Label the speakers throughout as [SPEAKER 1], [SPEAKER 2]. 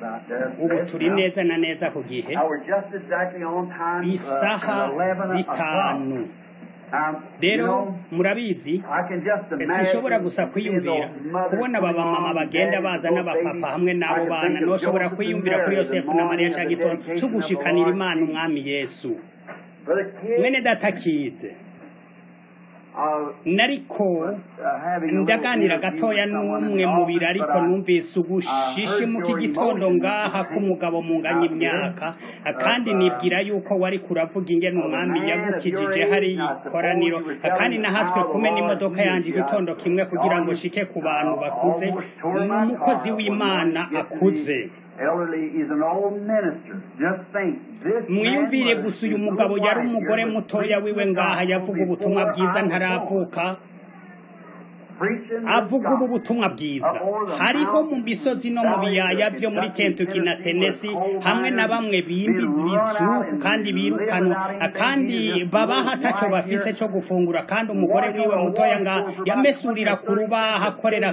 [SPEAKER 1] about that.
[SPEAKER 2] ubu turi neza na neza ku gihe
[SPEAKER 1] Now we're just exactly on time. uh,
[SPEAKER 2] isaha
[SPEAKER 1] 11
[SPEAKER 2] zitanu
[SPEAKER 1] o'clock. Um, you
[SPEAKER 2] rero
[SPEAKER 1] know,
[SPEAKER 2] murabizi
[SPEAKER 1] I can just
[SPEAKER 2] sinshobora
[SPEAKER 1] imagine
[SPEAKER 2] gusa
[SPEAKER 1] seeing
[SPEAKER 2] kwiyumvira
[SPEAKER 1] those mothers
[SPEAKER 2] kubona aba
[SPEAKER 1] putting
[SPEAKER 2] bamama
[SPEAKER 1] on
[SPEAKER 2] bagenda
[SPEAKER 1] daddies,
[SPEAKER 2] baza
[SPEAKER 1] those
[SPEAKER 2] n'abapapa
[SPEAKER 1] babies.
[SPEAKER 2] hamwe
[SPEAKER 1] I
[SPEAKER 2] n'abo
[SPEAKER 1] can
[SPEAKER 2] bana
[SPEAKER 1] think of
[SPEAKER 2] noshobora
[SPEAKER 1] Joseph and
[SPEAKER 2] kwiyumvira kuri
[SPEAKER 1] Mary, the
[SPEAKER 2] yosefu na mariya
[SPEAKER 1] morning of
[SPEAKER 2] ca
[SPEAKER 1] the
[SPEAKER 2] gitondo
[SPEAKER 1] dedication
[SPEAKER 2] co
[SPEAKER 1] of the
[SPEAKER 2] gushikanira
[SPEAKER 1] Lord
[SPEAKER 2] imana
[SPEAKER 1] Jesus.
[SPEAKER 2] umwami yesu
[SPEAKER 1] Brother Kidd,
[SPEAKER 2] mwene data kide
[SPEAKER 1] uh,
[SPEAKER 2] nariko
[SPEAKER 1] uh, having a little
[SPEAKER 2] ndaganira
[SPEAKER 1] interview
[SPEAKER 2] gatoya
[SPEAKER 1] with someone in
[SPEAKER 2] n'umwe
[SPEAKER 1] the
[SPEAKER 2] mu
[SPEAKER 1] office,
[SPEAKER 2] biro ariko
[SPEAKER 1] but I-
[SPEAKER 2] numvise ugushishimuka igitondo ngaha k'umugabo munganya imyaka kandi nibwira yuko wari kuravuga ingene umwami yagukijije hari ikoraniro kandi nahatswe kumena imodoka yanje igitondo kimwe kugira ngo shike ku bantu bakuze n'umukozi w'imana akuze
[SPEAKER 1] Elderly is an old minister. Just think, this man
[SPEAKER 2] mwiyumvire
[SPEAKER 1] was
[SPEAKER 2] gusa uyu
[SPEAKER 1] his
[SPEAKER 2] mugabo
[SPEAKER 1] little
[SPEAKER 2] yari
[SPEAKER 1] wife
[SPEAKER 2] umugore
[SPEAKER 1] here was
[SPEAKER 2] mutoya wiwe
[SPEAKER 1] preaching the
[SPEAKER 2] ngaha
[SPEAKER 1] gospel
[SPEAKER 2] yavuga ubutumwa
[SPEAKER 1] before
[SPEAKER 2] bwiza
[SPEAKER 1] I was
[SPEAKER 2] ntaravuka
[SPEAKER 1] born. Preaching the
[SPEAKER 2] avuga ubu
[SPEAKER 1] gospel.
[SPEAKER 2] butumwa bwiza hariho mu misozi no mu biyaya byo muri kentucky na tennessee hamwe na bamwe bimba ibizuku kandi birukanwa kandi babaha ataco bafise co gufungura kandi umugore wiwe mutoya nga yamesurira ku rubaha akorera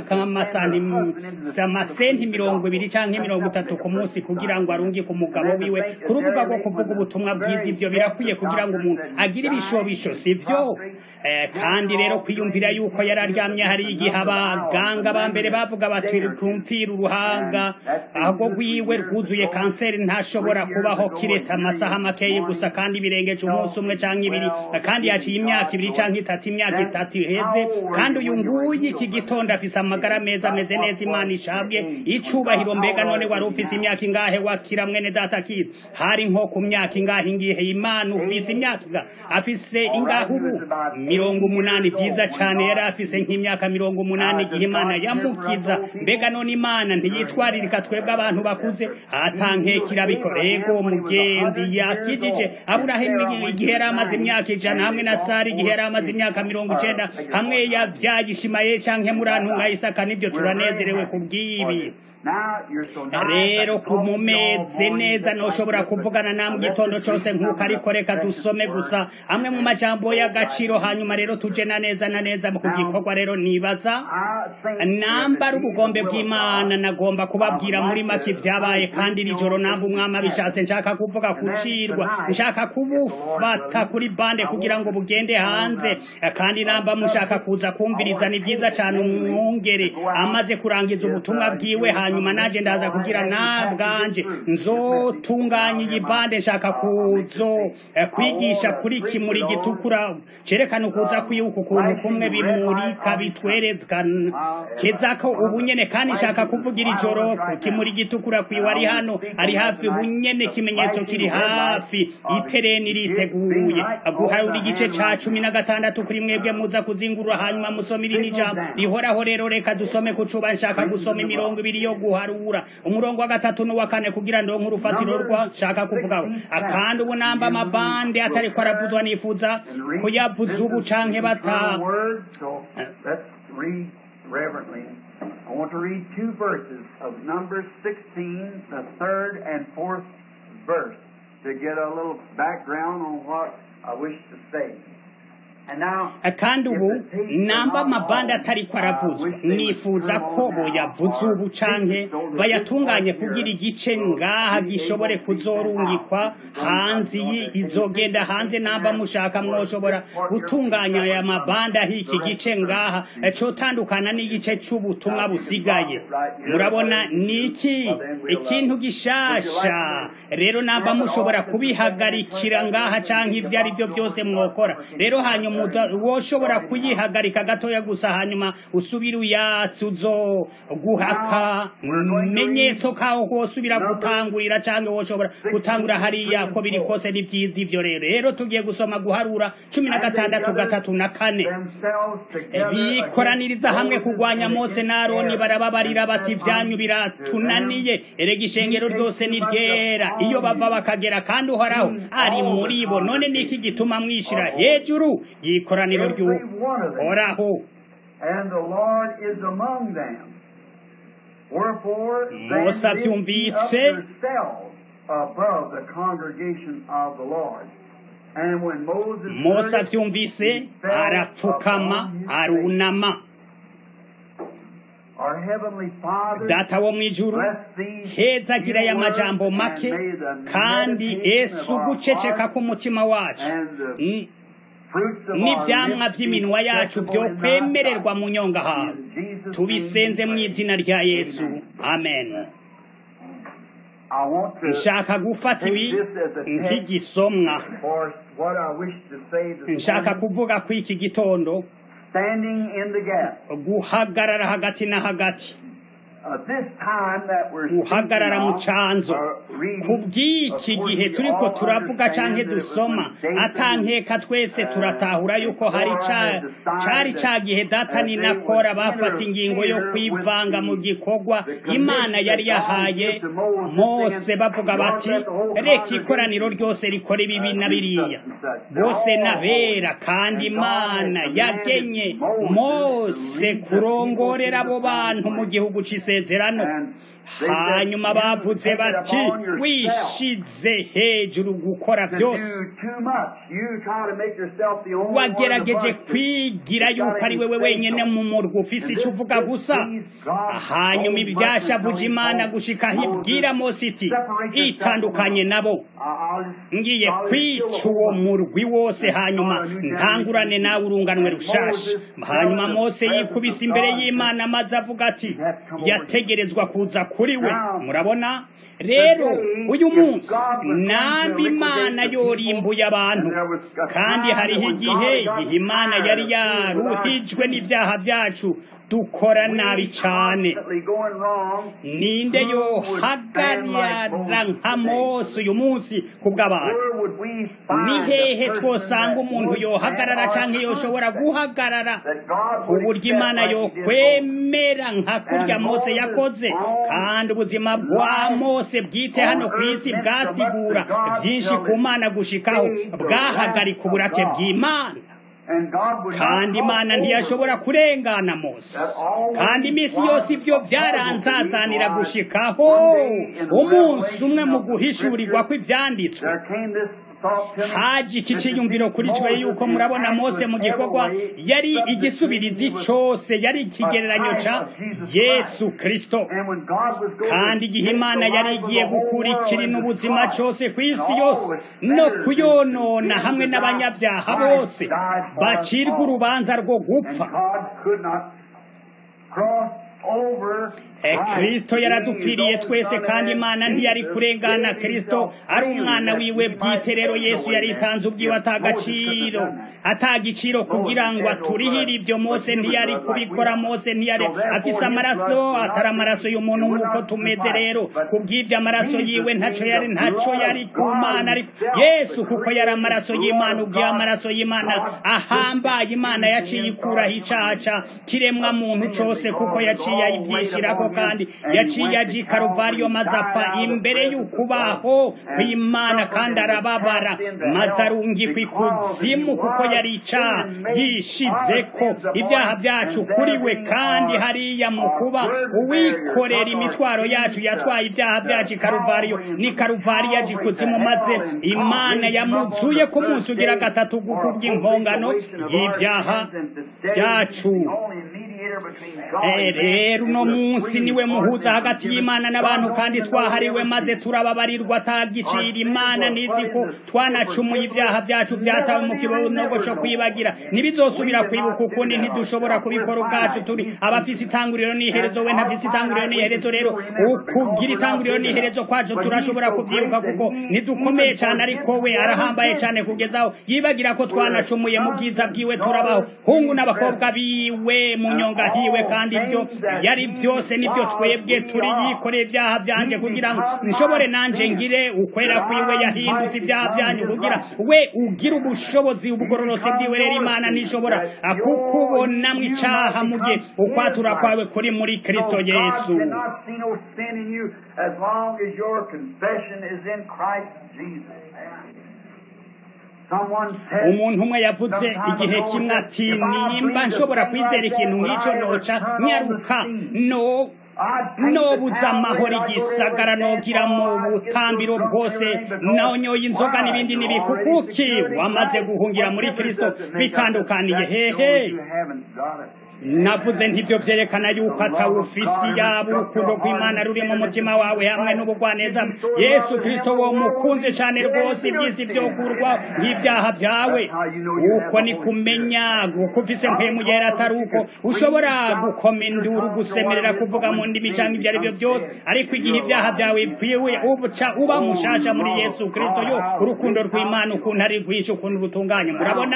[SPEAKER 2] amasenti mirongo ibiri canke mirongo itatu ku munsi kugira ngo arungike umugabo wiwe ku rubuga rwo kuvuga ubutumwa bwiza ivyo birakwiye kugira ngo umuntu agire ibishobisho sivyo Eh, kandi rero kwiyumvira yuko yari aryamye hari igihe abaganga ba mbere bavuga bati kumvira uruhanga ahubwo rwiwe rwuzuye kanseri ntashobora kubaho kiretse amasaha makeyi gusa kandi birengeje umunsi umwe canke ibiri kandi yaciye imyaka ibiri canke itatu imyaka itatu iheze kandi uyu nguyu iki gitondo afise amagara meza ameze neza imana ishabwe icubahiro mbega none wari ufise imyaka ingahe wakira mwene data kid hari nko ku myaka ingahe ingihe imana ufise imyaka ingahe afise ingahe ubu mirongo umunani vyiza cane yari afise nk'imyaka mirongo umunani igihe imana yamukiza mbega none imana ntiyitwaririka twebwe abantu bakuze atankekira bikorego mugenzi yakijije aburahimu igihe yari amaze imyaka ijana hamwe na sara igihe yari amaze imyaka mirongo icenda hamwe yavyaye ishimayeli canke murantunga isaka nivyo turanezerewe kubw'ibi
[SPEAKER 1] Now you're so nice
[SPEAKER 2] rero
[SPEAKER 1] that you talk
[SPEAKER 2] kumumeze
[SPEAKER 1] all
[SPEAKER 2] neza
[SPEAKER 1] morning.
[SPEAKER 2] noshobora kuvugana namwe igitondo cose nk'uko ariko reka dusome gusa amwe mu majambo y'agaciro hanyuma rero tuje na neza na neza ku gikorwa rero nibaza
[SPEAKER 1] I think
[SPEAKER 2] namba ari
[SPEAKER 1] that
[SPEAKER 2] ubugombe
[SPEAKER 1] Jesus will
[SPEAKER 2] bw'imana nagomba kubabwira muri make ivyabaye kandi iri joro namba umwami abishatse nshaka kuvuga kucirwa nshaka kubufata kuri bande kugira ngo bugende hanze kandi namba mushaka kuza kumviriza ni vyiza cane umwungere amaze kurangiza ubutumwa bwiwe hanyuma naje ndaza kugira nabwanje nzotunganya iyi bande nshaka kuzo eh, kwigisha kuri kimuri gitukura cerekana ukuza kwiyuka ukuntu kumwe bimurika bitwerekana kezako ubu nyene kandi nshaka kuvugira ijoro ku kimuri gitukura kwiwe ari hano ari hafi ubu nyene ikimenyetso kiri hafi itereni riteguye guharura igice ca cumi na gatandatu kuri mwebwe muza kuzingurura hanyuma musoma irindi jambo rihoraho rero reka dusome ku cuba nshaka gusoma imirongo ibiri yo guharura umurongo wa gatatu n'uwa kane kugira ndonke urufatiro rwa nshaka kuvugaho akandi ubu namba amabande atariko aravuzwa nifuza kuyavuza ubu canke bata
[SPEAKER 1] Eternal word, so let's read reverently. I want to read two verses of Numbers 16, the third and fourth verse, to get a little background on what I wish to say. And now,
[SPEAKER 2] kandi ubu namba amabande atariko aravuzwa nifuza ko boyavuza ubu canke bayatunganye kugira igice ngaha gishobore kuzorungikwa hanze iyi izogenda hanze namba mushaka mwoshobora gutunganya aya mabande aho iki gice ngaha cotandukana n'igice c'ubutumwa busigaye murabona niki ikintu gishasha rero namba mushobora kubihagarikira ngaha canke ivyo ari byo byose mwokora rero hanyuma uda- woshobora kuyihagarika gatoya gusa hanyuma usubira uyatse uzo guhaka menyetso kaho wosubira gutangurira canke woshobora gutangura hariya ko biri kose ni vyiza ivyo rero rero tugiye gusoma guharura cumi na gatandatu gatatu na kane
[SPEAKER 1] themselves together
[SPEAKER 2] bikoraniriza hamwe kugwanya mose na aroni barababarira bati vyanyu biratunaniye erega ishengero ryose ni ryera iyo bava bakagera kandi uhoraho ari muri bo none niki gituma mwishira hejuru y'ikoraniro ry'uhoraho
[SPEAKER 1] and the Lord is among them. Wherefore they
[SPEAKER 2] Mose
[SPEAKER 1] lifted up
[SPEAKER 2] avyumvitse.
[SPEAKER 1] themselves above the congregation of the Lord. And when Moses
[SPEAKER 2] mose
[SPEAKER 1] heard it,
[SPEAKER 2] avyumvise
[SPEAKER 1] he fell
[SPEAKER 2] arapfukama
[SPEAKER 1] upon his face.
[SPEAKER 2] arunama
[SPEAKER 1] Our Our Heavenly Father,
[SPEAKER 2] data wo mu ijuru
[SPEAKER 1] bless these
[SPEAKER 2] hezagira aya
[SPEAKER 1] few
[SPEAKER 2] majambo
[SPEAKER 1] words,
[SPEAKER 2] make
[SPEAKER 1] and may the
[SPEAKER 2] kandi
[SPEAKER 1] meditation
[SPEAKER 2] ese
[SPEAKER 1] of our
[SPEAKER 2] uguceceka
[SPEAKER 1] heart
[SPEAKER 2] k'umutima wacu
[SPEAKER 1] and the
[SPEAKER 2] mm,
[SPEAKER 1] fruits of
[SPEAKER 2] n'ivyamwa
[SPEAKER 1] our lips be
[SPEAKER 2] vy'iminwa yacu
[SPEAKER 1] acceptable
[SPEAKER 2] vyo
[SPEAKER 1] in thy
[SPEAKER 2] kwemererwa
[SPEAKER 1] sight.
[SPEAKER 2] mu nyonga hawe
[SPEAKER 1] In Jesus'
[SPEAKER 2] tubisenze
[SPEAKER 1] name
[SPEAKER 2] mu
[SPEAKER 1] we
[SPEAKER 2] izina
[SPEAKER 1] pray.
[SPEAKER 2] rya yesu
[SPEAKER 1] Amen.
[SPEAKER 2] amen
[SPEAKER 1] I want to
[SPEAKER 2] nshaka gufata ibi nk'igisomwa
[SPEAKER 1] for what I wish to say this
[SPEAKER 2] nshaka
[SPEAKER 1] morning,
[SPEAKER 2] kuvuga ko iki gitondo
[SPEAKER 1] standing in the gap.
[SPEAKER 2] guhagarara hagati na hagati
[SPEAKER 1] Uh, this time that we're speaking
[SPEAKER 2] guhagarara mu
[SPEAKER 1] of,
[SPEAKER 2] canzo
[SPEAKER 1] or reading,
[SPEAKER 2] kubw'iki
[SPEAKER 1] of course,
[SPEAKER 2] gihe
[SPEAKER 1] we
[SPEAKER 2] turiko
[SPEAKER 1] all
[SPEAKER 2] turavuga
[SPEAKER 1] understand
[SPEAKER 2] canke
[SPEAKER 1] that it was
[SPEAKER 2] dusoma
[SPEAKER 1] when Dathan
[SPEAKER 2] atankeka twese turatahura yuko hari ca- cari ca gihe datani na kora bafata ingingo yo kwivanga mu gikorwa imana yari yahaye mose bavuga bati reka ikoraniro ryose rikora ibibi na biriya bose nabera kandi imana yagenye mose kurongorera abo bantu mu gihugu c'isezerano hanyuma bavuze bati wishize hejuru gukora byose wagerageje kwigira yuko ari wewe wenyine mu murwa ufise icyo uvuga gusa hanyuma ibyashavuje imana gushikaho ibwira mose iti itandukanye nabo ngiye kwica uwo murwi wose hanyuma ntangurane nawe urunganwe rushasha hanyuma mose yikubise imbere y'imana maze avuga ati yategerezwa kuza kuri we murabona rero uyu munsi nambi imana yorimbuye abantu kandi hariho igihe igihe imana yari yaruhijwe n'ibyaha byacu dukora nabi cyane ninde yohagarara nka mose uyu munsi ku bw'abantu ni hehe twosanga umuntu yohagarara cyangwa yoshobora guhagarara ku buryo imana yokwemera nka kurya mose yakoze kandi ubuzima bwa mose bwite hano ku isi bwasigura byinshi ku mana gushikaho bwahagarika uburake bw'imana kandi imana ntiyashobora kurengana mose kandi iminsi yose ibyo byaranzazanira gushikaho umunsi umwe mu guhishurirwa kw'ibyanditswe haje iki cyiyumviro kuri twe yuko murabona mose mu gikorwa yari igisubirizi cyose yari ikigereranyo cya yesu kirisito kandi igihe imana yari igiye gukura ikiri n'ubuzima cyose ku isi yose no kuyonona hamwe n'abanyabyaha bose bacirwa urubanza rwo gupfa kirisito yaradupfiriye twese kandi imana ntiyari kurengana kirisito ari umwana wiwe bwite rero yesu yaritanze ubwiwe atagaciro atagiciro kugira ngo aturihire ibyo mose ntiyari kubikora mose ntiyari afise amaraso atari amaraso y'umuntu nk'uko tumeze rero kubw'ibyo amaraso yiwe ntaco yari ntaco yari ku mana ariko yesu kuko yari amaraso y'imana ubwiye amaraso y'imana ahambaye imana yaciye ikuraho icaha ca kiremwa muntu cose kuko yaciye ayivyishirako kandi yaciye aja i karuvariyo maze apfa imbere y'ukubaho kw'imana kandi arababara maze arungikwa ikuzimu kuko yari icaha yishizeko ibyaha byacu kuri we kandi hariya mu kuba uwikorera imitwaro yacu yatwaye ibyaha byacu i karuvariyo ni karuvariyo aja ikuzimu maze imana yamuzuye ku munsi ugira gatatu gukubwa impongano y'ibyaha byacu rero uno munsi niwe muhuza hagati y'imana n'abantu kandi twahariwe maze turababarirwa atagicira imana nizi ko twanacumuye ibyaha byacu byatawe mu kibonogo cyo kwibagira ntibizosubira kwibuka ukundi ntidushobora kubikora ubwacu turi abafise itanguriro n'iherezo we ntafise itanguriro n'iherezo rero ukugira itanguriro n'iherezo kwacu turashobora kubyibuka kuko ntidukomeye cyane ariko we arahambaye cyane kugezaho yibagira ko twanacumuye mu bwiza bwiwe turabaho hungu n'abakobwa biwe mu nyonga hiwe kandi ibyo yari byose nibyo twebwe turi yikoreye ibyaha byanje kugira ngo nshobore nanje ngire ukwera kwiwe yahindutse ibyaha byanyu kugira we ugira ubushobozi ubugororotsi bwiwe rero imana ntishobora kukubonamwo icaha mu gihe ukwatura kwawe kuri muri kristo yesu umuntu umwe yavuze igihe kimwe ati nimba nshobora kwizera ikintu nk'icyo noca nyaruka no nobuza amahoro igisagara nogira mu butambiro bwose nonyoye inzoga n'ibindi n'ibikukuki wamaze guhungira muri kristo bitandukaniye hehe navuze ntibyo byerekana yuko atawufisi yaba urukundo rw'imana ruri mu mutima wawe hamwe n'ubugwaneza yesu kirisito wo mukunze cyane rwose iby'isi byokurwa nk'ibyaha byawe uko ni kumenya uko ufise mpemu yera atari uko ushobora gukoma induru gusemerera kuvuga mu ndimi cyangwa ibyo ari byo byose ariko igihe ibyaha byawe bipfuye ubuca uba mushasha muri yesu kirisito yo urukundo rw'imana ukuntu ari rwinshi ukuntu rutunganye murabona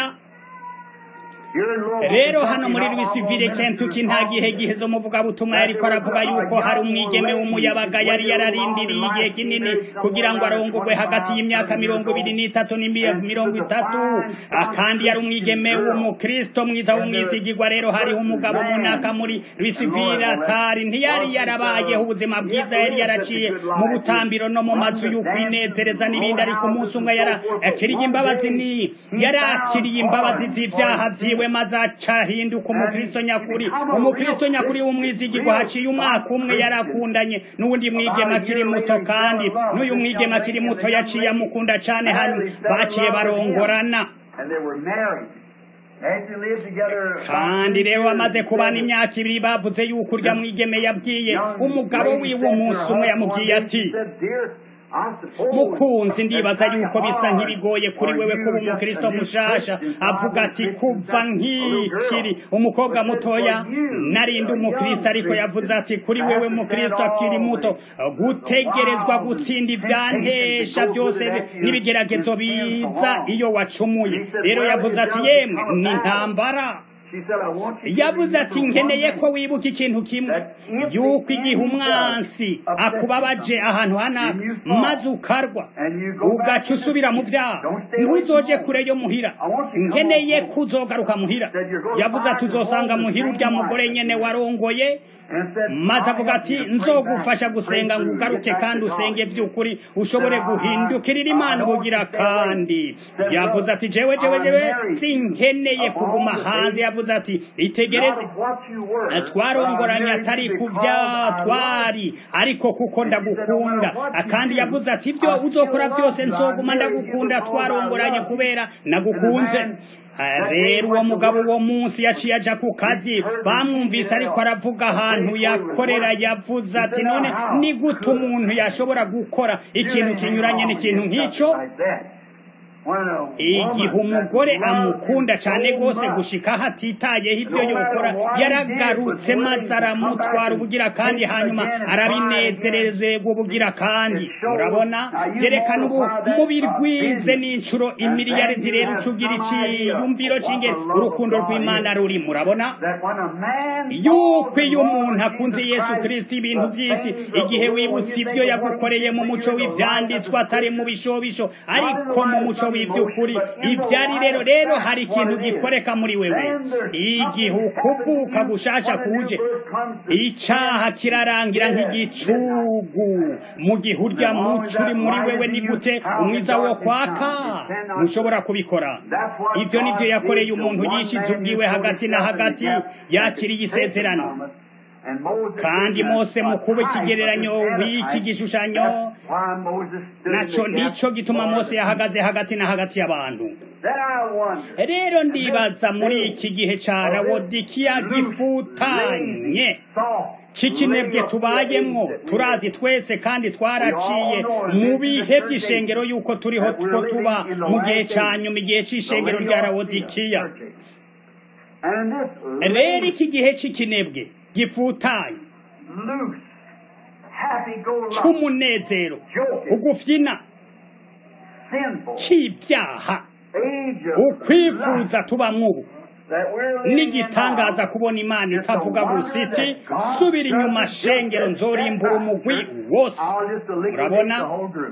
[SPEAKER 2] rero hano muri Louisville Kentucky nta gihe gihezo umuvugabutumwa yariko aravuga yuko hari umwigeme w'umuyabaga yari yararindiriye igihe kinini kugira ngo arongogwe hagati y'imyaka mirongo ibiri n'itatu mirongo itatu kandi yari umwigeme w'umukristo mwiza w'umwizigirwa rero hariho umugabo munaka muri Louisville atari ntiyari yarabayeho ubuzima bwiza yari yaraciye mu butambiro no mu mazu y'ukwinezereza n'ibindi ariko umunsi umwe yarakiriye imbabazi ni yarakiriye imbabazi z'ivyaha vyiwe maze acahinduka umukristo nyakuri umukristo nyakuri w'umwizigirwa haciye umwaka umwe yarakundanye n'uwundi mwigema akiri muto kandi n'uyu mwigema akiri muto yaciye amukunda cane hanyuma baciye barongorana kandi rero bamaze kubana imyaka ibiri bavuze yuko urya mwigeme yabwiye umugabo wiwe umunsi umwe yamubwiye ati mukunzi ndibaza yuko bisa nk'ibigoye kuri wewe kuba umukristo mushasha avuga ati kuva nk'ikiri umukobwa mutoya narindi umukristo ariko yavuze ati kuri wewe mukristo akiri muto gutegerezwa gutsinda ivyantesha byose n'ibigeragezo biza iyo wacumuye rero yavuze ati yemwe ni ntambara yavuze ati nkeneye ko wibuka ikintu kimwe yuko igihe umwansi akubabaje ahantu hanaka maze ukarwa ugaca usubira mu byaha ntuzoje kure yo muhira nkeneye ko uzogaruka muhira yavuze ati uzosanga muhira urya mugore nyene warongoye maze avuga ati nzogufasha gusenga ngo ugaruke kandi usenge by'ukuri ushobore guhindukirira imana ubugira kandi yavuze ati jewe jewe jewe sinkeneye kuguma hanze yavuze ati itegereze twarongoranye atari ku bya twari ariko kuko ndagukunda kandi yavuze ati ibyo uzokora byose nzoguma ndagukunda twarongoranye kubera nagukunze rero uwo mugabo uwo munsi yaciye aja ku kazi bamwumvise ariko aravuga ahantu yakorera yavuze ati none ni gute umuntu yashobora gukora ikintu kinyuranye n'ikintu nk'icyo igihe umugore amukunda cyane rwose gushika aho atitayeho ibyo yokora yaragarutse maze aramutwara ubugira kandi hanyuma arabinezerezerwa ubugira kandi murabona byerekana ubu umubiri rwize n'inshuro imiliyaridi rero ucugira iciyumviro cy'ingeri urukundo rw'imana ruri murabona yuko iyo umuntu akunze yesu kirisito ibintu by'isi igihe wibutse ibyo yagukoreye mu muco w'ibyanditswe atari mu bishobisho ariko mu muco w'iby'ukuri ibyari rero rero hari ikintu gikoreka muri wewe igihe ukuvuka gushasha kuje icaha kirarangira nk'igicugu mu gihe urya muco uri muri wewe ni gute umwiza wo kwaka ntushobora kubikora ibyo nibyo yakoreye umuntu yishize ubwiwe hagati na hagati yakiriye isezerano kandi mose mu kuba ikigereranyo w'iki gishushanyo naco nico gituma mose yahagaze hagati na hagati y'abantu rero ndibaza muri iki gihe ca rawodikiya gifutanye cikinebwe tubayemwo turazi twese kandi twaraciye mu bihe by'ishengero yuko turiho two tuba mu gihe ca nyuma igihe c'ishengero rya rawodikiya rero iki gihe c'ikinebwe gifutanye c'umunezero ugufyina c'ibyaha ukwifuza tubamwo ubu n'igitangaza kubona imana itavuga gusa iti subira inyuma shengero nzorimbura umugwi wose urabona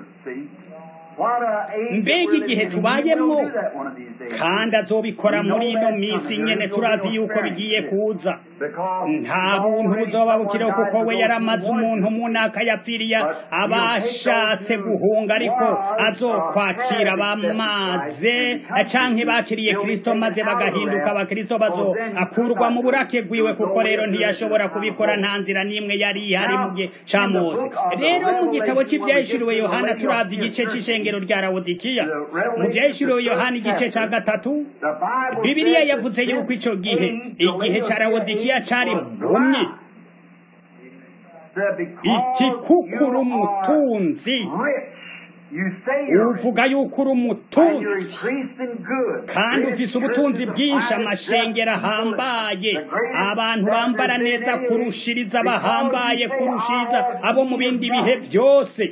[SPEAKER 2] mbega igihe tubayemwo kandi azobikora muri ino minsi nyene turazi yuko bigiye kuza nta buntu buzoba bukiriho kuko we yaramaze umuntu munaka yapfiriye abashatse guhunga ariko azokwakira bamaze canke bakiriye kristo maze bagahinduka abakristo bazo akurwa mu burake bwiwe kuko rero ntiyashobora kubikora nta nzira n'imwe yari ihari mu gihe ca mose rero mu gitabo c'ivyahishuriwe yohana turavye igice c'ishenge ishengero rya lawodikiya mu byahishuriwe yohani igice cya gatatu bibiliya yavuze yuko icyo gihe igihe cya lawodikiya cyari mpumyi iti kuko uri umutunzi uvuga yuko uri umutunzi kandi ufise ubutunzi bwinshi amashengero ahambaye abantu bambara neza kurushiriza bahambaye kurushiriza abo mu bindi bihe byose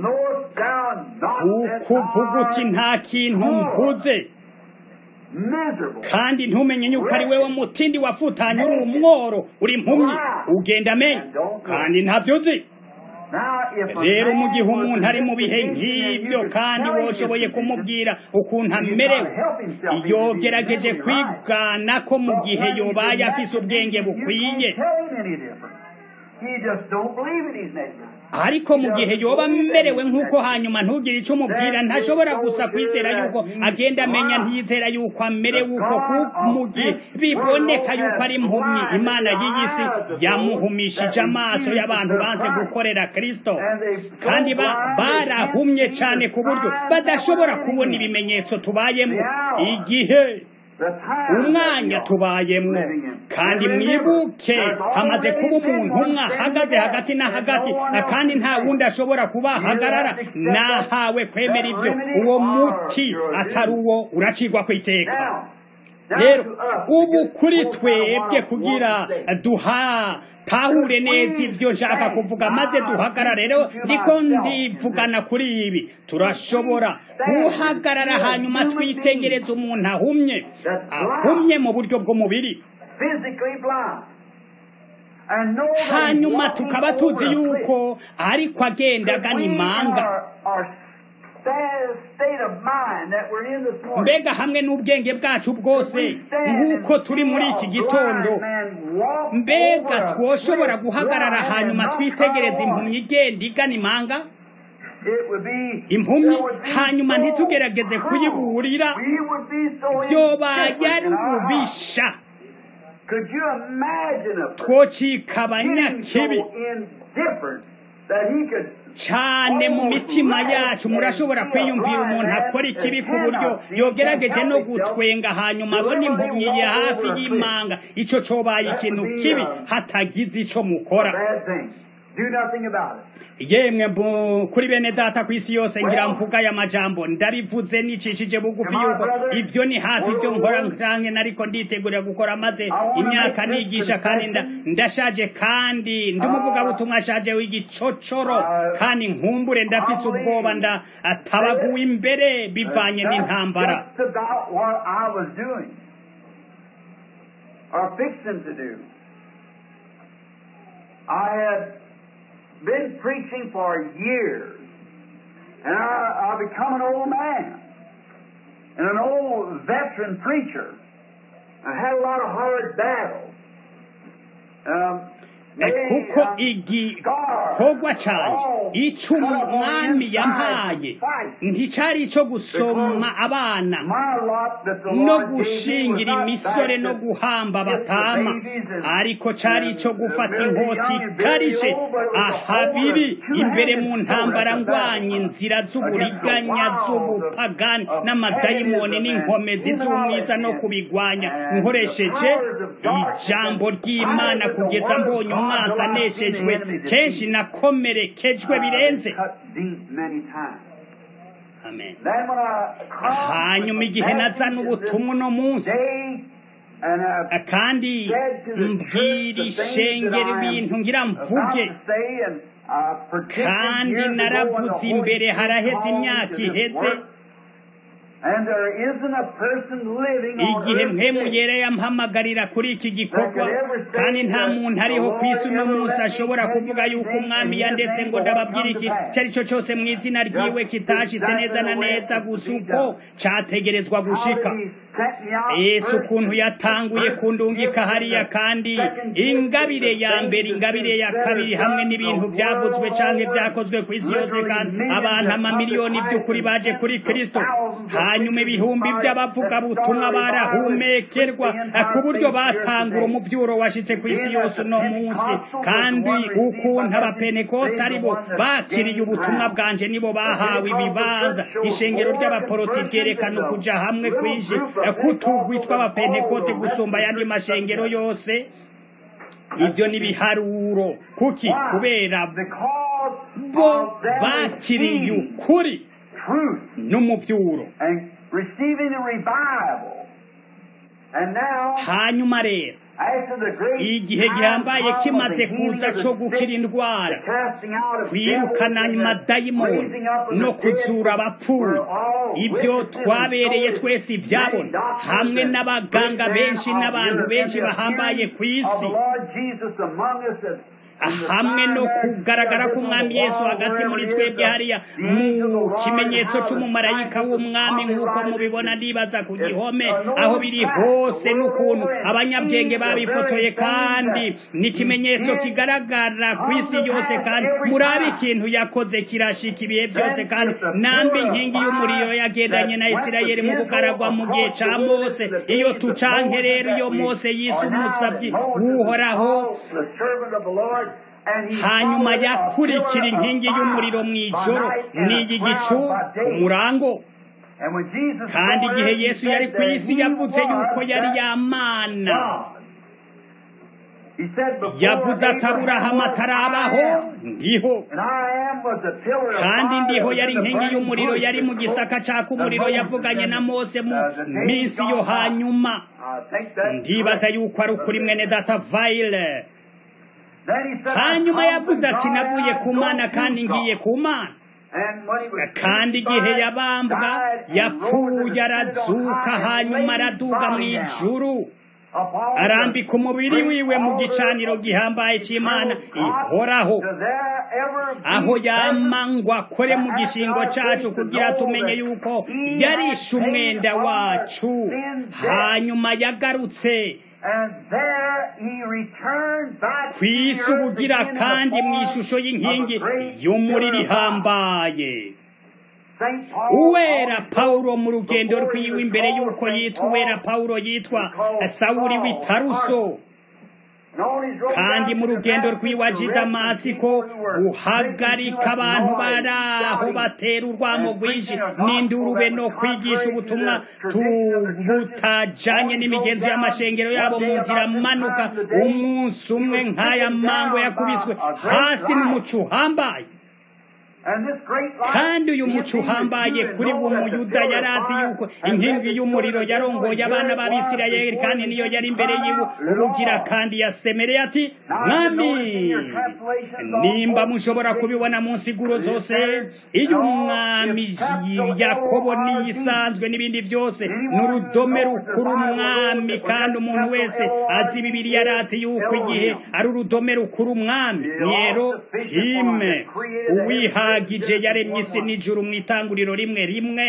[SPEAKER 2] ukuvuga uti nta kintu mvuze kandi ntumenye yuko ari wewe mutindi wafutanye uri umworo uri impumyi ugenda amenya kandi ntabyo uzi rero mu gihe umuntu ari mu bihe nk'ibyo kandi woshoboye kumubwira ukuntu amerewe yogerageje kwigana ko mu gihe yobaye afise ubwenge bukwiye ariko mu gihe yoba amerewe nk'uko hanyuma ntugire icyo umubwira ntashobora gusa kwizera yuko agenda amenya ntiyizera yuko amerewe uko mu gihe biboneka yuko ari impumyi imana y'iyi si yamuhumishije amaso y'abantu banze gukorera kirisito kandi barahumye cyane ku buryo badashobora kubona ibimenyetso tubayemo igihe umwanya tubayemo kandi mwibuke hamaze kuba umuntu umwe ahagaze hagati na hagati kandi nta wundi ashobora kubahagarara nahawe kwemera ibyo uwo muti atari uwo uracigwa ku iteka rero ubu kuri twebwe kugira duha tahure neza ibyo nshaka kuvuga maze duhagarara rero niko ndivugana kuri ibi turashobora guhagarara hanyuma twitegereza umuntu ahumye ahumye mu buryo bw'umubiri hanyuma tukaba tuzi yuko ariko agenda agana imanga mbega hamwe n'ubwenge bwacu bwose nk'uko turi muri iki gitondo mbega twoshobora guhagarara hanyuma twitegereza impumyi igenda igana imanga impumyi hanyuma ntitugerageze kuyiburira byobaye ari ububisha twocika abanyakibi cyane mu mitima yacu murashobora kwiyumvira umuntu akora ikibi ku buryo yogerageje no gutwenga hanyuma abona impumyi ya hafi y'imanga icyo cobaye ikintu kibi hatagize icyo mukora yemwe kuri bene data ku isi yose ngira mvuga aya majambo ndabivuze nicishije bugufi yuko ibyo ni hafi ibyo nkora nkange nariko nditegurira gukora maze imyaka nigisha kandi ndashaje kandi ndi umuvugabutumwa ashaje w'igicocoro kandi nkumbure ndafise ubwoba ndatabaguwe imbere bivanye n'intambara
[SPEAKER 1] I had been preaching for years, and I, I become an old man and an old veteran preacher. I had a lot of hard battles. Um,
[SPEAKER 2] kuko igikorwa cyanjye icyo umwami yampaye nticyari icyo gusoma abana no gushingira imisore no guhamba abatama ariko cyari icyo gufata inkota ikarishye ahabiri imbere mu ntambara ndwanya inzira z'uburiganya z'ubupagani n'amadayimoni n'inkomezi z'umwiza no kubigwanya nkoresheje ijambo ry'imana kugeza mbonye umwanzi aneshejwe kenshi nakomerekejwe birenze amen hanyuma igihe nazana ubutumwa uno munsi kandi mbwira ishengero ibintu ngira mvuge kandi naravuze imbere haraheze imyaka iheze igihe mpemu yera yampamagarira kuri iki gikorwa kandi nta muntu ariho ku isi uno munsi ashobora kuvuga yuko umwami yandetse ngo ndababwire iki icyo ari cyo cyose mu izina ryiwe kitashitse neza na neza gusa uko cyategerezwa gushika yesu ukuntu yatanguye kundungika hariya kandi ingabire ya mbere ingabire ya kabiri hamwe n'ibintu byavuzwe cyangwa byakozwe ku isi yose kandi abantu amamiliyoni by'ukuri baje kuri kristo hanyuma ibihumbi by'abavugabutumwa barahumekerwa ku buryo batangura umubyuro washitse ku isi yose uno munsi kandi ukuntu abapenekoti ari bo bakiriye ubutumwa bwanje nibo bahawe ibibanza ishengero ry'abaporoti ryerekana ukuja hamwe kwinshi kutugwi tw'abapentekote gusumba ayandi mashengero yose ibyo ni ibiharuro kuki kubera bo bakiriye ukuri n'umuvyuro hanyuma rero igihe gihambaye kimaze kuza cyo gukira indwara kwirukana amadayimoni no kuzura abapfuye ibyo twabereye twese ibyabona hamwe n'abaganga benshi n'abantu benshi bahambaye ku isi hamwe no kugaragara k'umwami yesu hagati muri twebwe hariya mu kimenyetso cy'umumarayika w'umwami nk'uko mubibona nibaza ku gihome aho biri hose n'ukuntu abanyabwenge babifotoye kandi ni ikimenyetso kigaragara ku isi yose kandi murabe ikintu yakoze kirashika ibihe byose kandi nambi inkingi y'umuriro yagendanye na isirayeli mu bugaragwa mu gihe ca mose iyo tucanke rero iyo mose yise umusabyi w'uhoraho hanyuma yakurikira inkingi y'umuriro mu ijoro n'iyi gicu umurango kandi igihe yesu yari ku isi yavuze yuko yari yamana yavuze ataburahamu atarabaho ndiho kandi ndiho yari inkingi y'umuriro yari mu gisaka caka umuriro yavuganye na mose mu minsi yo hanyuma ndibaza yuko ari ukuri mwene data vayile hanyuma yavuze ati navuye ku mana kandi ngiye ku mana kandi igihe yabambwa yapfuye arazuka hanyuma araduga mu ijuru arambika umubiri wiwe mu gicaniro gihambaye cy'imana ihoraho aho yamangwa akore mu gishingo cyacu kugira tumenye yuko yarishe umwenda wacu hanyuma yagarutse ku isi ubugira kandi mu ishusho y'inkingi y'umuriro ihambaye uwera pawulo mu rugendo rwiwe imbere y'uko yitwa uwera pawulo yitwa sawuri w'itaruso kandi mu rugendo rw'iwaje damasiko guhagarika abantu bari aho batera urwamo rwinshi n'indurube no kwigisha ubutumwa butajanye n'imigenzo y'amashengero yabo mu nzira manuka umunsi umwe nk'aya mango yakubiswe hasi n'umuco uhambaye kandi uyu muco uhambaye kuri uwo muyuda yari azi yuko inkingi y'umuriro yarongoye abana b'abisirayeli kandi niyo yari imbere yiwe ubugira kandi yasemereye ati mwami nimba mushobora kubibona mu nsiguro zose iyo umwami yakobo n'iyisanzwe n'ibindi byose ni urudome rukuru umwami kandi umuntu wese azi bibiri yari azi yuko igihe ari urudome rukuru umwami rero hime uwihaye ahagije yaremye isi n'ijuru mu itanguriro rimwe rimwe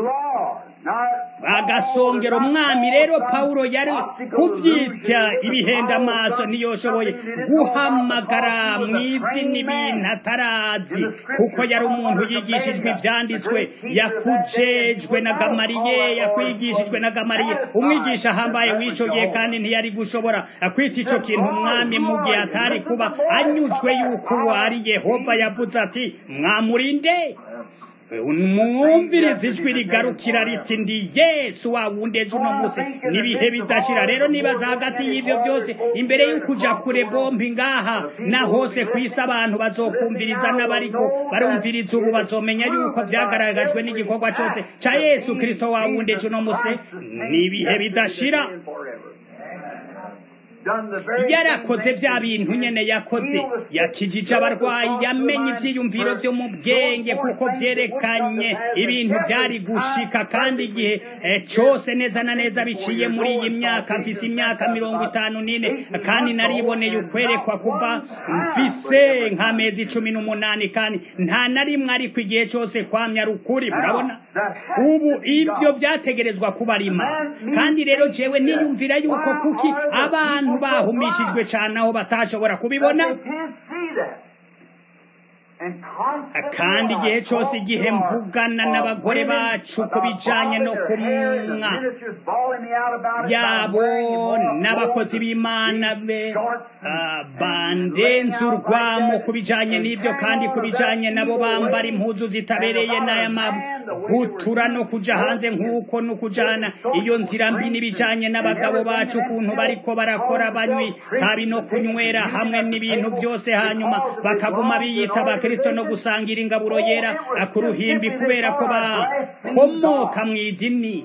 [SPEAKER 2] agasongera umwami rero pawulo yari kubyita ibihenda amaso ntiyoshoboye guhamagara mu izina ibintu atarazi kuko yari umuntu yigishijwe ibyanditswe yakujejwe na gamariye yakwigishijwe na gamariye umwigisha ahambaye w'icyo gihe kandi ntiyari gushobora kwita icyo kintu umwami mu gihe atari kuba anyuzwe yuko uwo ari yehova yavuze ati mwamurinde mwumviriza ijwi rigarukira riti ndi yesu wa wundi ejo uno munsi n'ibihe bidashira rero nibaza hagati y'ibyo byose imbere y'ukuja kure bombi ngaha na hose ku isi abantu bazokumviriza n'abariko barumviriza ubu bazomenya yuko vyagaragajwe n'igikorwa cyose ca yesu kristo wa wundi ejo uno munsi n'ibihe bidashira yarakoze bya bintu nyene yakoze yakijije abarwayi yamenye ivyiyumviro vyo mu bwenge kuko vyerekanye ibintu vyari gushika kandi igihe cose neza na neza biciye muri iyi myaka mfise imyaka mirongo itanu n'ine kandi nariboneye ukwerekwa kuva mfise nk'amezi cumi n'umunani kandi nta na rimwe ariko igihe cose kwamya ari ukuri murabona ubu ivyo vyategerezwa kuba ari imana kandi rero jewe niyumvira yuko kuki abantu bahumishijwe cane aho batashobora kubibona kandi igihe cyose igihe mvugana n'abagore bacu ku bijanye no kumwa yabo n'abakozi b'imana be bandenze urwamo ku bijanye n'ibyo kandi ku bijanye nabo bambara impuzu zitabereye n'aya mabutura no kuja hanze nk'uko no kujana iyo nzira mbi n'ibijanye n'abagabo bacu ukuntu bariko barakora banywi tabi no kunywera hamwe n'ibintu byose hanyuma bakaguma biyita abakristo no gusangira ingaburo yera ku ruhimbi kubera ko bakomoka mu idini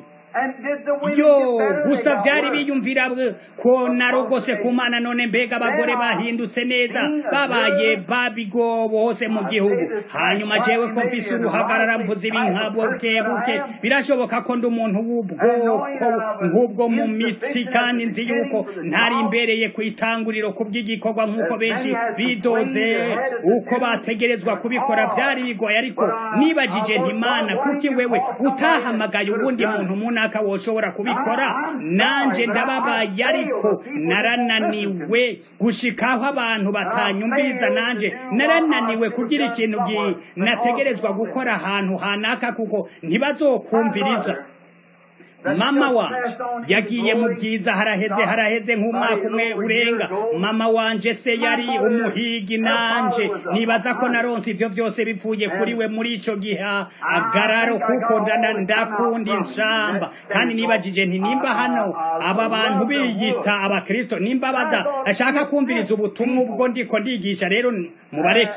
[SPEAKER 2] yo gusa byari biyumvira ko narogose ku mana none mbega abagore bahindutse neza babaye babigobo hose mu gihugu hanyuma jewe ko mfise uruhagarara mvuze ibi nkabuke buke birashoboka ko ndi umuntu w'ubwoko nk'ubwo mu mitsi kandi nzi yuko ntari imbereye ku itanguriro ku bw'igikorwa nk'uko benshi bidoze uko bategerezwa kubikora byari bigoye ariko nibagije ntimana kuki wewe utahamagaye ubundi muntu muna runaka woshobora kubikora nanje ndababaye ariko narananiwe gushikaho abantu batanyumviriza nanje narananiwe kugira ikintu nategerezwa gukora ahantu hanaka kuko ntibazokumviriza mama wanje yagiye mu byiza haraheze haraheze nk'umwaka umwe urenga mama wanje se yari umuhigi nanje nibaza ko naronse ivyo vyose bipfuye kuri we muri ico gihe agararo kuko ndakunda inshamba kandi nibajije nti nimba hano aba bantu biyita abakristo nimba badashaka kumviriza ubutumwa ubwo ndiko ndigisha rero mubareke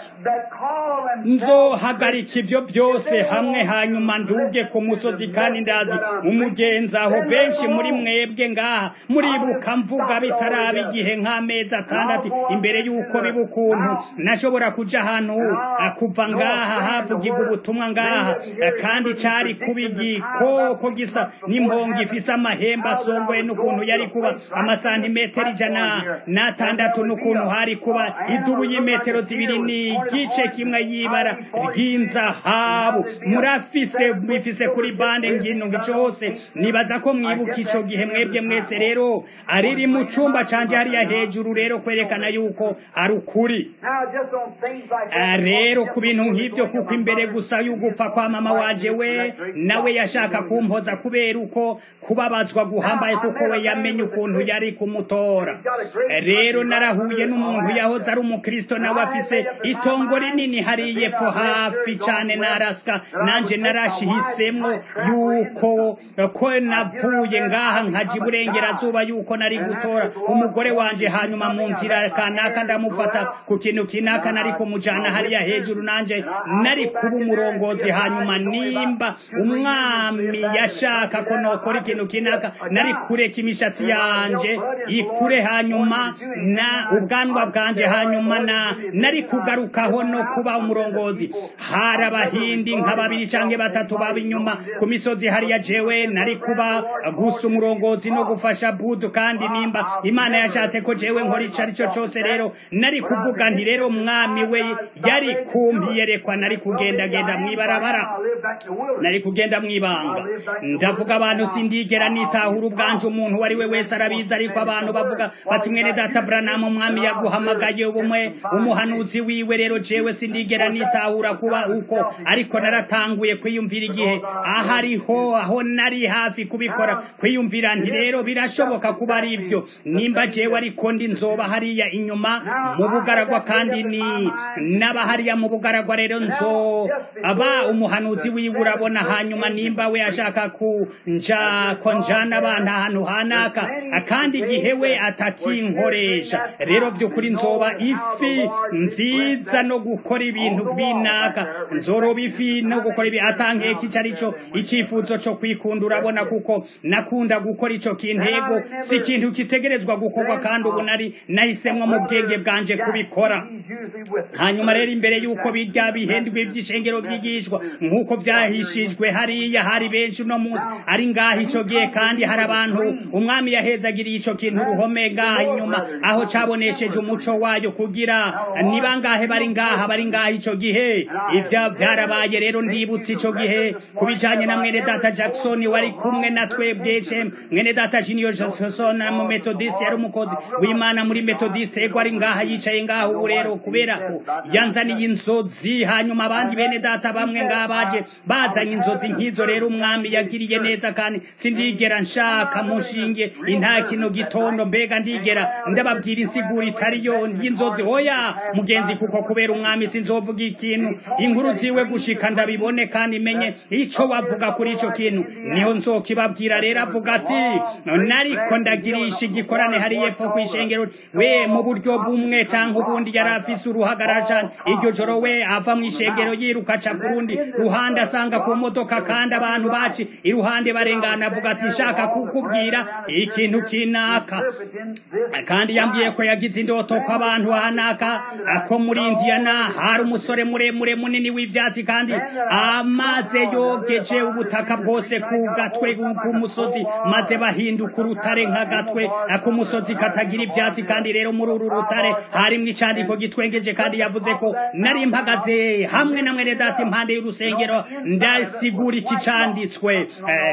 [SPEAKER 2] nzohagarika ivyo byose hamwe hanyuma nduge ku musozi kandi ndazi umugenzi aho benshi muri mwebwe ngaha muribuka mvuga bitaraba igihe nk'amezi atandatu imbere y'uko biba ukuntu nashobora kuja ahantu kuva ngaha havugirwa ubutumwa ngaha kandi cari kuba igikoko gisa n'impongo ifise amahembe asongoye n'ukuntu yari kuba amasantimetero ijana n'atandatu n'ukuntu hari kuba idubu y'imetero zibiri n'igice kimwe y'ibara ry'inzahabu murafise bifise kuri bande ngino ngico hose nibaza ko mwibuka ico gihe mwebwe mwese rero ariri mu cumba canje hariya hejuru rero kwerekana yuko ari ukuri rero ku bintu nk'ivyo kuko imbere gusa y'ugupfa kwa mama wanje we nawe yashaka kumpoza kubera uko kubabazwa guhambaye kuko we yamenye ukuntu yari kumutora rero narahuye n'umuntu yahoze ari umukristo nawe afise itongo rinini hariye pfo hafi cane na Alaska nanje narashihisemwo yuko ko navuye ngaha nkaja iburengerazuba yuko nari gutora umugore wanje hanyuma mu nzira kanaka ndamufata ku kintu kinaka nari kumujana hariya hejuru nanje nari kuba umurongozi hanyuma nimba umwami yashaka ko nokora ikintu kinaka nari kureka imishatsi yanje ikure hanyuma na ubwanwa bwanje hanyuma na nari kugarukaho no kuba umurongozi hari abahindi nka babiri canke batatu baba inyuma ku misozi hariya jewe nari kuba gusa umurongozi no gufasha budu kandi nimba imana yashatse ko jewe nkora ico arico cose rero nari kuvuga nti rero mwami we yari kumpiyerekwa nari kugendagenda mwibarabara nari kugenda mwibanga ndavuga abantu sindigera nitahura ubwanje umuntu wari we wese arabizi ariko abantu bavuga bati mwene data branamu umwami yaguhamagaye ubumwe umuhanuzi wiwe rero jewe sindigera nitahura kuba uko ariko naratanguye kwiyumvira igihe ahariho aho nari hafi kubikora kwiyumvira nti rero birashoboka kuba ari ibyo nimba jewe ariko ndi nzoba hariya inyuma mu bugaragwa kandi ni naba hariya mu bugaragwa rero nzo aba umuhanuzi wiwe urabona hanyuma nimba we ashaka kunja ko njana abana ahantu hanaka kandi igihe we atakinkoresha rero by'ukuri nzoba ifi nziza no gukora ibintu binaka nzoroba ifi no gukora ibi atankeka ico arico icifuzo co kwikunda urabona gusa kuko nakunda gukora ico kintu ego si ikintu kitegerezwa gukorwa kandi ubu nari nahisemwo mu bwenge bwanje kubikora hanyuma rero imbere y'uko bijya bihendwe iby'ishengero byigishwa nk'uko byahishijwe hariya hari benshi uno munsi ari ngaho ico gihe kandi hari abantu umwami yahezagiriye ico kintu uruhome ngaha inyuma aho cabonesheje umuco wayo kugira ni bangahe bari ngaha bari ngaha ico gihe ivyo vyarabaye rero ndibutse ico gihe ku bijanye na mwene data jackson wari kumwe na twebwe shem mwene data junior jackson mu methodist yari umukozi w'imana muri methodist ego ari ngaha yicaye ngaha ubu rero kubera ko yanzaniye inzozi hanyuma abandi bene data bamwe ngaha baje bazanye inzozi nk'izo rero umwami yagiriye neza kandi sindigera nshaka mushinge inta kino gitondo mbega ndigera ndababwira insiguro itari yo y'inzozi oya mugenzi kuko kubera umwami sinzovuga ikintu inkuru ziwe gushika ndabibone kandi menye ico wavuga kuri ico kintu niho nzokibabwira rero avuga ati nariko ndagirisha igikorane hari yepfo kw'ishengero we mu buryo bumwe canke ubundi yari afise uruhagarara cane iryo joro we ava mw'ishengero yiruka aca ku rundi ruhande asanga ku modoka kandi abantu baci iruhande barengana avuga ati nshaka kukubwira ikintu kinaka kandi yambwiye ko yagize indoto ko abantu hanaka ko muri indiyana hari umusore muremure munini w'ivyatsi kandi amaze yogeje ubutaka bwose ku gatwe k'umusozi maze bahinduka urutare nk'agatwe k'umusozi katagira ivyatsi kandi rero muri uru rutare harimwo icandiko gitwengeje kandi yavuze ko nari mpagaze hamwe na mwene data impande y'urusengero ndasigura iki canditswe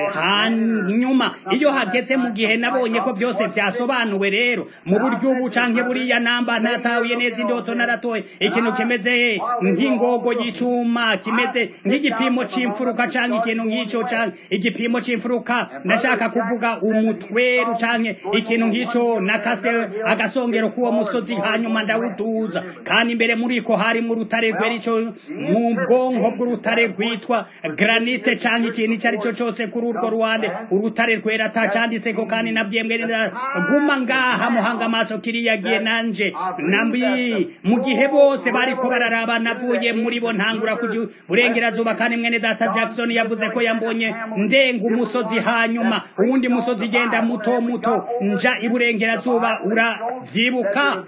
[SPEAKER 2] hanyuma iyo hageze mu gihe nabonye ko byose vyasobanuwe rero mu buryo ubu canke buriya namba natahuye neza indoto naratoye ikintu kimeze nk'ingogo y'icuma kimeze nk'igipimo c'imfuruka canke ikintu nk'ico canke igipimo c'imfuruka ndashaka kuvuga umutweru canke ikintu nk'ico nakase agasongero k'uwo musozi hanyuma ndawuduza kandi imbere muri ko harimo urutare rwera ico mu bwonko bw'urutare rwitwa granite canke ikintu ico ari cyo cose kuri urwo ruhande urutare rwera atacanditseko kandi nabyembwe guma ngaha muhanga amaso kiriya gihe nanje nambi mu gihe bose bariko bararaba navuye muri bo ntangura kuja burengerazuba kandi mwene data jackson yavuze ko yambonye ndenga umusozi hanyuma uwundi musozi genda muto muto nja iburengerazuba uravyibuka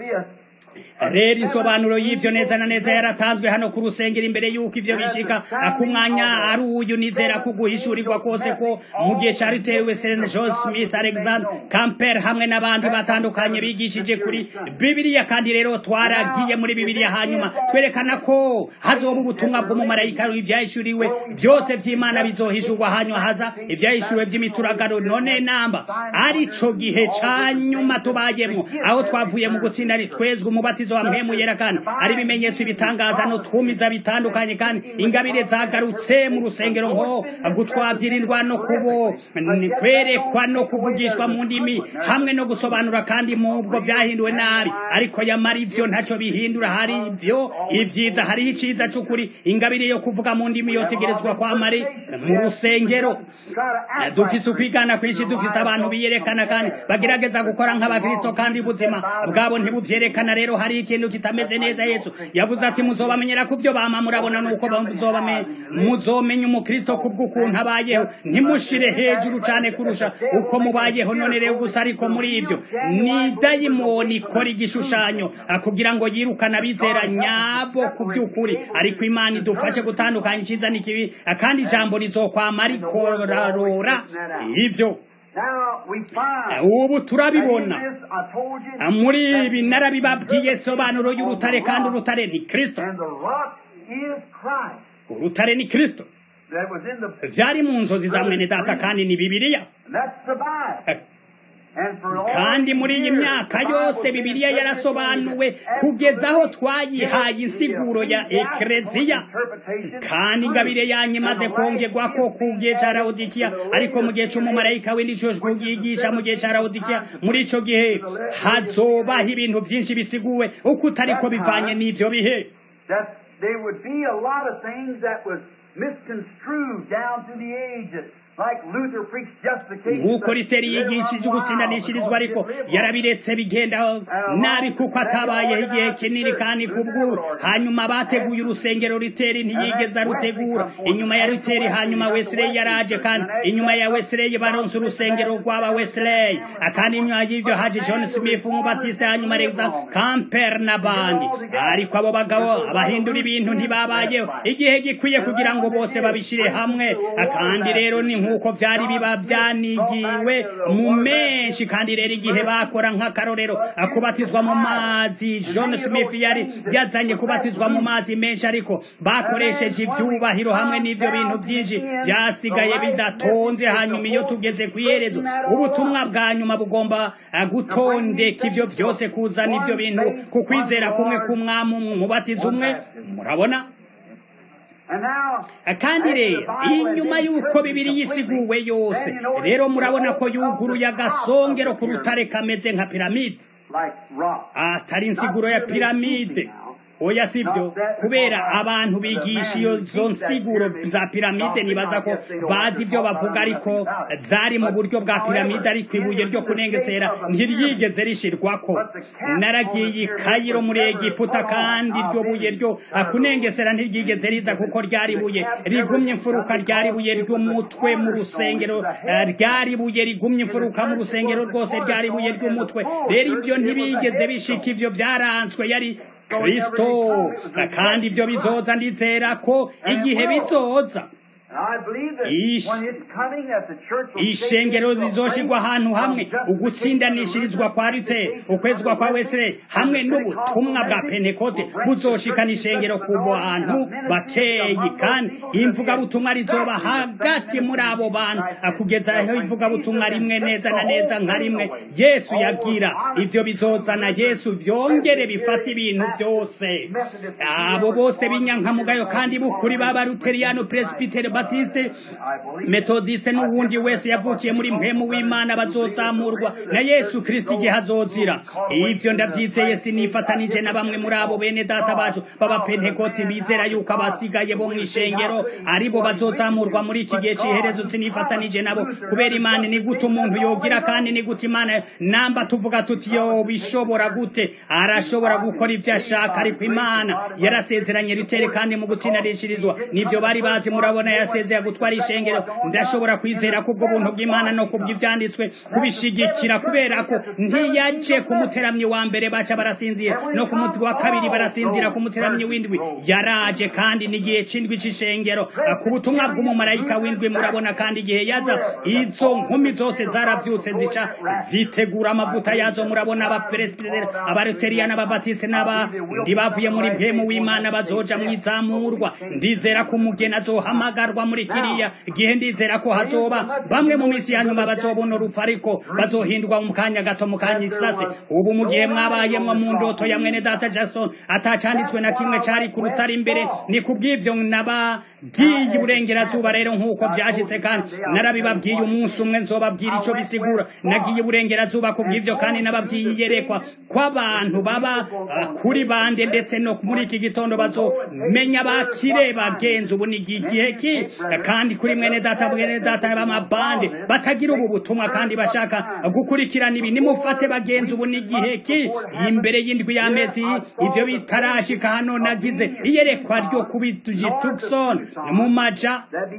[SPEAKER 2] rero insobanuro y'ivyo neza na neza yaratanzwe hano ku rusengero imbere y'uko ivyo bishika ku mwanya ari uyu nizera ko guhishurirwa kose ko mu gihe cari tewe Seren John Smith Alexander Camper hamwe n'abandi batandukanye bigishije kuri Bibiliya kandi rero twaragiye muri Bibiliya hanyuma twerekana ko hazoba ubutumwa bw'umumarayika ivyahishuriwe byose vy'Imana bizohishurwa hanyuma haza ivyahishuriwe vy'imituragaro none namba arico gihe ca nyuma tubayemwo aho twavuye mu gutsinda twezwe umubatizo wa mpemu yera kandi ari ibimenyetso ibitangaza no twumiza bitandukanye kandi ingabire zagarutse mu rusengero nko gutwabyirirwa no kubo kwerekwa no kuvugishwa mu ndimi hamwe no gusobanura kandi mu bwo vyahinduwe nabi ariko yamara ivyo ntaco bihindura hari ivyo ivyiza hariho iciza c'ukuri ingabire yo kuvuga mu ndimi yotegerezwa kwamari mu rusengero dufise ukwigana kwinshi dufise abantu biyerekana kandi bagerageza gukora nk'abakristo kandi ubuzima bwabo ntibuvyerekana rero hari ikintu kitameze neza yesu yavuze ati muzobamenyera ku byo bama murabona nuko muzomenya umukristo kubw'ukuntu abayeho ntimushire hejuru cane kurusha uko mubayeho none rero gusa ariko muri ivyo ni dayimoni ikora igishushanyo kugira ngo yirukane abizera nyabo ku by'ukuri ariko imana idufashe gutandukanya iciza n'ikibi kandi ijambo rizokwama rikorarora ivyo ubu turabibona muri ibi narabibabwiye sobanuro y'urutare kandi urutare ni kristo urutare ni kristo byari mu nzozi za mwene data kandi ni bibiliya kandi muri iyi myaka yose bibiliya yarasobanuwe kugeza aho twayihaye insiguro ya ekereziya kandi ingabire yanyu imaze kongerwa ko ku gihe cya rawudikiya ariko mu gihe cy'umumarayika w'indicyo kuyigisha mu gihe cya rawudikiya muri icyo gihe hazobaho ibintu byinshi bisiguwe uko utari ko bivanye n'ibyo bihe
[SPEAKER 1] misconstrued down through the ages. Like Luther preached justification.
[SPEAKER 2] nk'uko riteri yigishije ugutsindanishirizwa ariko yarabiretse bigenda nabi kuko atabayeho igihe kinini kandi kubw'ubu hanyuma bateguye urusengero riteri ntiyigeze arutegura inyuma ya riteri hanyuma wesley yaraje kandi inyuma ya wesley baronse urusengero rw'aba wesley kandi inyuma y'ibyo haje john smith umubatiste hanyuma alexander camper n'abandi ariko abo bagabo abahindura ibintu ntibabayeho igihe gikwiye kugira ngo bose babishire hamwe kandi rero ni nk'uko byari biba byanigiwe mu menshi kandi rero igihe bakora nk'akarorero kubatizwa mu mazi john smith yari yazanye kubatizwa mu mazi menshi ariko bakoresheje ibyubahiro hamwe n'ibyo bintu byinshi byasigaye bidatonze hanyuma iyo tugeze ku iherezo ubutumwa bwa nyuma bugomba gutondeka ibyo byose kuzana ibyo bintu ku kwizera kumwe k'umwami umubatiza umwe murabona kandi rero inyuma y'uko bibiri yisiguwe yose rero murabona ko yuguruye agasongero ku rutare kameze nka piramide atari insiguro ya piramide oya sibyo kubera abantu bigisha iyo zo nsiguro za piramide nibaza ko bazi ibyo bavuga ariko zari mu buryo bwa piramide ariko ibuye ryo kunengesera ntiryigeze rishirwako naragiye i kayiro muri egiputa kandi iryo buye ryo kunengesera ntiryigeze riza kuko ryari ibuye rigumye imfuruka ryari ibuye ry'umutwe mu rusengero ryari ibuye rigumye imfuruka mu rusengero rwose ryari ibuye ry'umutwe rero ibyo ntibigeze bishika ibyo byaranzwe yari kristo kandi ibyo bizoza ndizera ko igihe bizoza ishengero rizoshirwa ahantu hamwe ugutsindanishirizwa kwa rite ukwezwa kwa wesere hamwe n'ubutumwa bwa pentekote buzoshikana ishengero ku bantu bakeyi kandi imvugabutumwa rizoba hagati muri abo bantu kugeza aho ivugabutumwa rimwe neza na neza nka rimwe yesu yagira ibyo bizozana yesu byongere bifata ibintu byose abo bose b'inyankamugayo kandi bukuri b'abaruteriyano presbytere batiste metodiste n'uwundi wese yavukiye muri mpemu w'imana bazozamurwa na yesu kristo igihe azozira ibyo ndabyizeye sinifatanije na bamwe muri abo bene data bacu b'abapentekoti bizera yuko abasigaye bo mu ishengero aribo bazozamurwa muri iki gihe cy'iherezo sinifatanije nabo kubera imana ni gute umuntu yogira kandi ni gute imana namba tuvuga tuti yo bishobora gute arashobora gukora ibyo ashaka ariko imana yarasezeranye ritere kandi mu gutsindarishirizwa nibyo bari bazi murabona yasezeye gutwara ishengero ndashobora kwizera kubwo buntu bw'imana no kubw'ibyanditswe kubishigikira kubera ko ntiyaje ku muteramyi wa mbere baca barasinzira no ku muti wa kabiri barasinzira ku muteramyi w'indwi yaraje kandi n'igihe c'indwi c'ishengero ku butumwa bw'umumarayika w'indwi murabona kandi igihe yaza izo nkumi zose zaravyutse zica zitegura amavuta yazo murabona abaperesibiteri abaruteriya n'ababatisi n'abandi bavuye muri mpemu w'imana bazoja mu izamurwa ndizera ko umugeni azohamagarwa muri kiriya gihe ndizera ko hazoba bamwe mu misi ya nyuma bazobona urupfu ariko bazohindurwa mu kanya gato mu kanya isase ubu mu gihe mwabayemwo mu ndoto ya mwene data jackson atacanditswe na kimwe cari ku rutare imbere ni kubw'ivyo nabagiye iburengerazuba rero nk'uko vyashitse kandi narabibabwiye umunsi umwe nzobabwira ico bisigura nagiye iburengerazuba kubw'ivyo kandi nababwiye iyerekwa kw'abantu baba kuri bande ndetse no muri iki gitondo bazomenya bakire bagenzi ubu ni igihe ki kandi kuri mwene data mwene data b'amabande batagira ubu butumwa kandi bashaka gukurikirana ibi nimufate bagenzi ubu ni igihe ki imbere y'indwi y'amezi ivyo bitarashika hano nagize iyerekwa ryo kubituji Tucson mu maja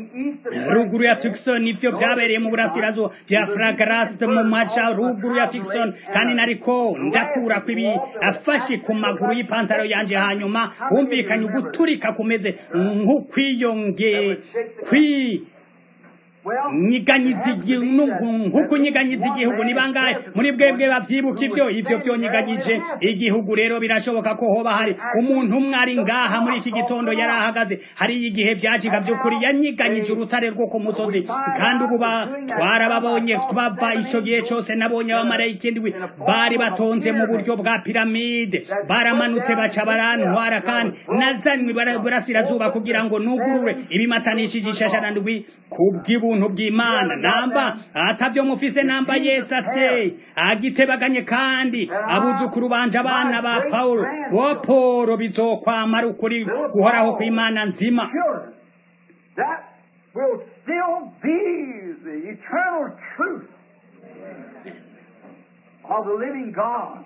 [SPEAKER 2] ruguru ya Tucson ivyo vyabereye mu burasirazuba vya Flagras mu maja ruguru ya Tucson kandi nariko ndakura kwibi afashe ku maguru y'ipantaro yanje hanyuma humvikanye uguturika kumeze nk'ukwiyonge kwi nyiganyiza igihugu nk'uko unyiganyiza igihugu ni bangahe muri bwebwe bavyibuka ivyo ivyo vyonyiganyije igihugu rero birashoboka ko hoba hari umuntu umwe ari ngaha muri iki gitondo yari ahagaze hariyo igihe vyajiga vy'ukuri yanyiganyije urutare rwo ku musozi kandi ubu twarababonye bava ico gihe cose nabonye abamarayika indwi bari batonze mu buryo bwa piramide baramanutse baca barantwara kandi nazanywe burasirazuba kugira ngo nugurure ibimatanishije ishashara ndwi kubw'ibu ubuntu bw'imana namba atavyo mufise namba yesu ate agitebaganye kandi abuzukuru banje abana ba pawulo bo polo bizokwamara ukuri guhoraho kw'imana nzima
[SPEAKER 1] that will still be the eternal truth of the living God.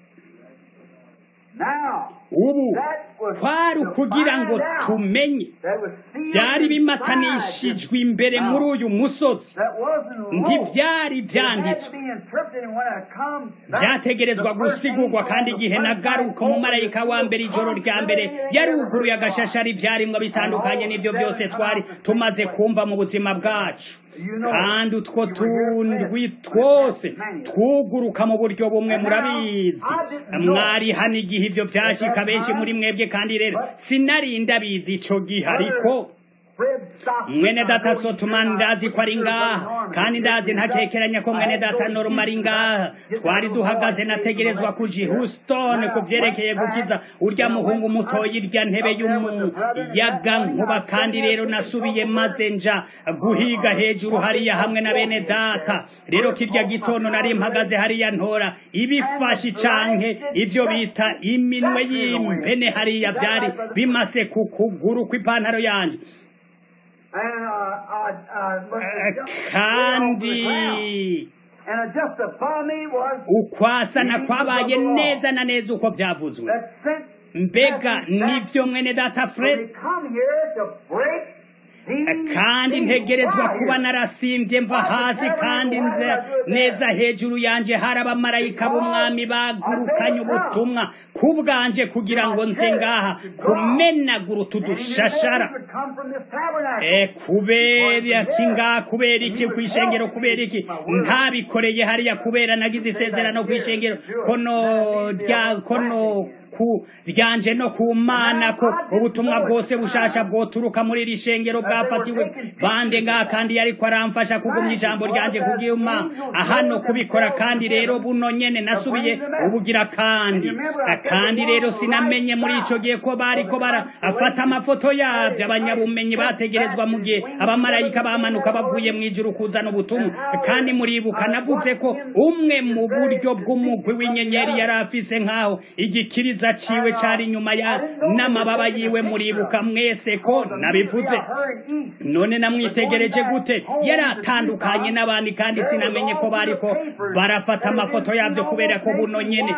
[SPEAKER 1] Now,
[SPEAKER 2] ubu
[SPEAKER 1] that was
[SPEAKER 2] kwari
[SPEAKER 1] to
[SPEAKER 2] ukugira ngo
[SPEAKER 1] find out
[SPEAKER 2] tumenye
[SPEAKER 1] that was sealed
[SPEAKER 2] byari
[SPEAKER 1] inside
[SPEAKER 2] bimatanishijwe imbere muri uyu musozi
[SPEAKER 1] that wasn't law.
[SPEAKER 2] ntibyari
[SPEAKER 1] It had to
[SPEAKER 2] byanditswe
[SPEAKER 1] be interpreted and when I come back,
[SPEAKER 2] byategerezwa
[SPEAKER 1] the first
[SPEAKER 2] gusigurwa
[SPEAKER 1] angel
[SPEAKER 2] kandi
[SPEAKER 1] on the
[SPEAKER 2] igihe
[SPEAKER 1] first
[SPEAKER 2] nagaruka
[SPEAKER 1] night
[SPEAKER 2] umumarayika wa mbere ijoro rya mbere yaruguruye agashashari ibyarimwo bitandukanye n'ibyo byose twari tumaze kumva mu buzima bwacu kandi utwo tundwi twose twuguruka mu buryo bumwe murabizi mwari hano igihe ibyo byashika benshi muri mwebwe kandi rero sinari ndabizi ico gihe ariko
[SPEAKER 1] Fred Stockton,
[SPEAKER 2] mwene
[SPEAKER 1] I
[SPEAKER 2] data
[SPEAKER 1] know
[SPEAKER 2] sotumani
[SPEAKER 1] he's
[SPEAKER 2] ndazi ko ari
[SPEAKER 1] in the
[SPEAKER 2] ngaha
[SPEAKER 1] army.
[SPEAKER 2] kandi ndazi ntakekeranya ko mwene data noruma ari ngaha twari duhagaze nategerezwa kuja i houston ku vyerekeye gukiza urya muhungu mutoya irya ntebe y'umuyaga nkuba kandi rero nasubiye maze nja guhiga hejuru hariya hamwe na bene data rero kirya gitondo nari mpagaze hariya ntora ibifashi canke ivyo bita iminwe y'impene hariya vyari bimase ku kuguru kw'ipantaro yanje
[SPEAKER 1] And, uh, I, I looked
[SPEAKER 2] Eh,
[SPEAKER 1] at just way over the ground.
[SPEAKER 2] kandi
[SPEAKER 1] And just above me was
[SPEAKER 2] ukwasana kwabaye neza na neza uko vyavuzwe
[SPEAKER 1] that sent
[SPEAKER 2] mbega nivyo mwene data
[SPEAKER 1] when
[SPEAKER 2] fred
[SPEAKER 1] they come here to break these
[SPEAKER 2] kandi
[SPEAKER 1] things
[SPEAKER 2] ntegerezwa
[SPEAKER 1] right
[SPEAKER 2] kuba
[SPEAKER 1] here.
[SPEAKER 2] narasimbye mva hasi kandi nze neza hejuru yanje hari abamarayika b'umwami bagurukanye ubutumwa ku bwanje kugira ngo nze ngaha kumenagura utu
[SPEAKER 1] And he knew
[SPEAKER 2] dushashara
[SPEAKER 1] that would come from this tabernacle.
[SPEAKER 2] Eh, kubera iki nga kubera iki ku ishengero kubera iki ntabikoreye hariya kubera nagize isezerano ku ishengero kono rya kono ku ryanje no ku mana ko ubutumwa bwose bushasha bwoturuka muri iri shengero bwafatiwe bande nga kandi yariko aramfasha kugumya ijambo ryanje kubyuma hano kubikora kandi rero buno nyene nasubiye ubugira kandi kandi rero sinamenye muri ico gihe ko bariko bara afata amafoto yavyo abanyabumenyi bategerezwa mu gihe abamarayika bamanuka bavuye mu ijuru kuzana ubutumwa kandi muribuka navuze ko umwe mu buryo bw'umugwi w'inyenyeri yari afise nk'aho igikiriza ciwe cari inyuma ya n'amababa yiwe muribuka mwese ko nabivuze none namwitegereje gute yari atandukanye n'abandi kandi sinamenye ko bariko barafata amafoto yavyo kubera ko buno nyene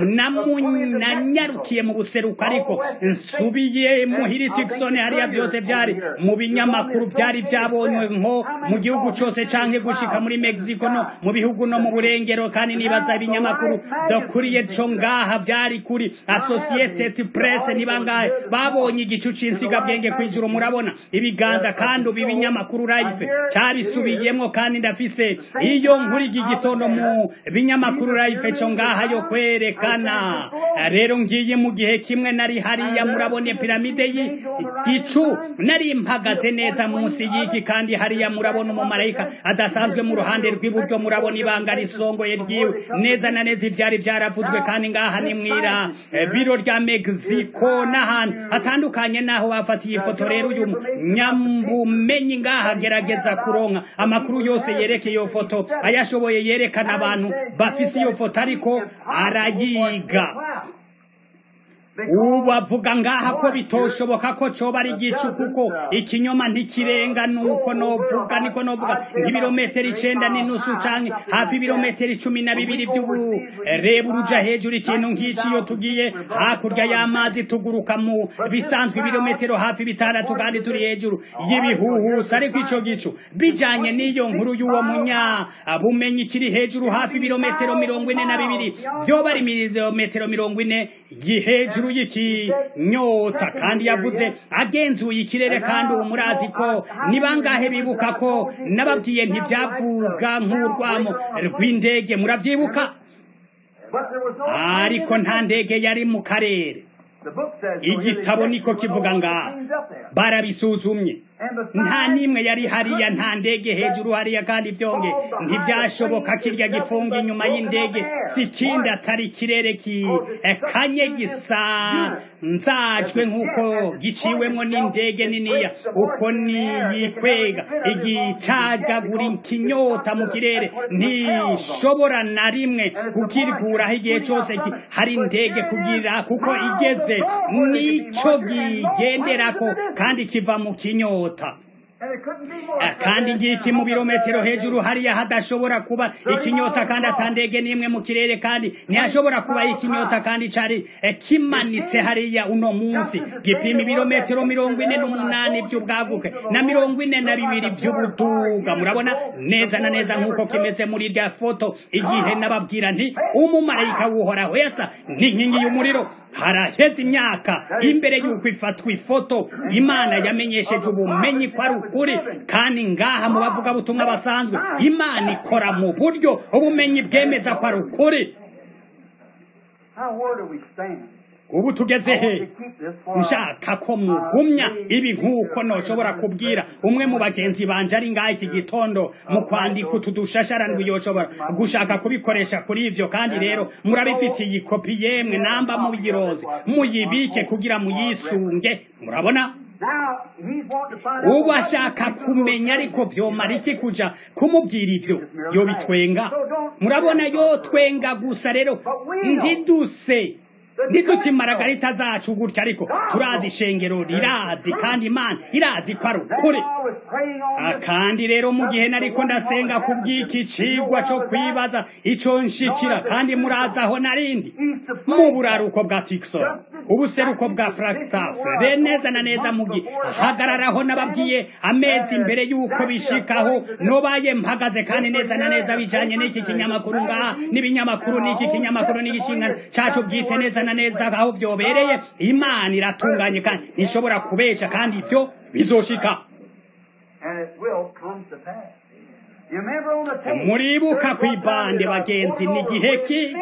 [SPEAKER 2] namu- nanyarukiye mu buseruko ariko nsubiye muhiri tikisoni hariya vyose vyari mu binyamakuru vyari vyabonywe nko mu gihugu cose canke gushika muri mexico no mu bihugu no mu burengero kandi nibaza ibinyamakuru dokuriye co ngaha vyari kuri associated press ni bangahe babonye igicu c'insigabwenge kw'ijuru murabona ibiganza kandi ubu ibinyamakuru life cabisubiyemwo kandi ndafise iyo nkuru iki gitondo mu binyamakuru life co ngaha yo kwerekana rero ngiye mu gihe kimwe nari hariya murabone piramide y'igicu nari mpagaze neza munsi y'iki kandi hariya murabona umumarayika adasanzwe mu ruhande rw'iburyo murabona ibanga risongoye ryiwe neza na neza ivyari vyaravuzwe kandi ngaha ni mwira eh, biro rya mexico n'ahantu hatandukanye naho bafatiye ifoto rero uyu nyambumenyi ngaha agerageza kuronka amakuru yose yerekeye iyo foto ayashoboye yerekana abantu bafise iyo foto ariko arayiga ubu avuga ngaha ko bitoshoboka ko coba ari igicu kuko ikinyoma ntikirenga nuko novuga niko novuga nk'ibirometero icenda n'inusu canke hafi ibirometero icumi na bibiri vy'ubureba uruja hejuru ikintu nk'ici iyo tugiye hakurya y'amazi tuguruka mu bisanzwe ibirometero hafi bitandatu kandi turi hejuru y'ibihuhusi ariko ico gicu bijanye n'iyo nkuru y'uwo munya bumenyi kiri hejuru hafi ibirometero mirongo ine na bibiri vyoba ari ibirometero mirongo ine hejuru y'ikinyota kandi yavuze agenzuye ikirere kandi ubu murazi ko ni bangahe bibuka ko nababwiye ntibyavuga nk'urwamo rw'indege muravyibuka ariko nta ndege yari mu karere igitabo niko kivuga ngaha barabisuzumye nta n'imwe yari hariya nta ndege hejuru hariya kandi byonge ntibyashoboka kirya gifunga inyuma y'indege si ikindi atari ikirere kanye gisa nzajwe nk'uko giciwemo n'indege niniya uko niyikwega igicagagura ikinyota mu kirere ntishobora na rimwe kukirikuraho igihe cyose hari indege kugira kuko igeze nicyo kigenderako kandi kiva mu kinyota kandi ngiki mu birometero hejuru hariya hadashobora kuba ikinyota kandi atandege n'imwe mu kirere kandi ntihashobora kuba ikinyota kandi cari kimanitse hariya uno munsi gipima ibirometero mirongo ine n'umunani by'ubwaguke na mirongo ine na bibiri by'ubuduga murabona neza na neza nk'uko kimeze muri rya foto igihe nababwira nti umumarayika w'uhoraho yasa n'inkingi y'umuriro haraheze imyaka imbere y'uko ifatwa ifoto imana yamenyesheje ubumenyi ko ari ukuri kandi ngaha mu bavugabutumwa basanzwe imana ikora mu buryo ubumenyi bwemeza ko ari ukuri ubu tugeze he nshaka ko mugumya ibi nk'uko ntushobora kubwira umwe mu bagenzi banje ari ngaha iki gitondo mu kwandika utu dushasharandwi yoshobora gushaka kubikoresha kuri ibyo kandi rero murabifitiye ikopi yemwe namba mubigiroze muyibike kugira muyisunge murabona ubu ashaka kumenya ariko vyomara iki kuja kumubwira ivyo yobitwenga murabona yotwenga gusa rero ntiduse ntiduti maragarita zacu gutya ariko turazi ishengero rirazi kandi imana irazi ko ari ukuri kandi rero mu gihe nariko ndasenga ku bw'iki cigwa co kwibaza ico nshikira kandi murazi aho narindi mu buraruko bwa tikson ubuseruko bwa fractafre neza na neza mu gihe hagararaho nababwiye amezi imbere y'uko bishikaho nobaye mpagaze kandi neza na neza bijanye n'iki kinyamakuru ngaha n'ibinyamakuru n'iki kinyamakuru n'igishingano cacu bwite neza na neza aho vyobereye imana iratunganye kandi ntishobora kubesha kandi ivyo bizoshika muribuka kw'ibande bagenzi ni gihe ki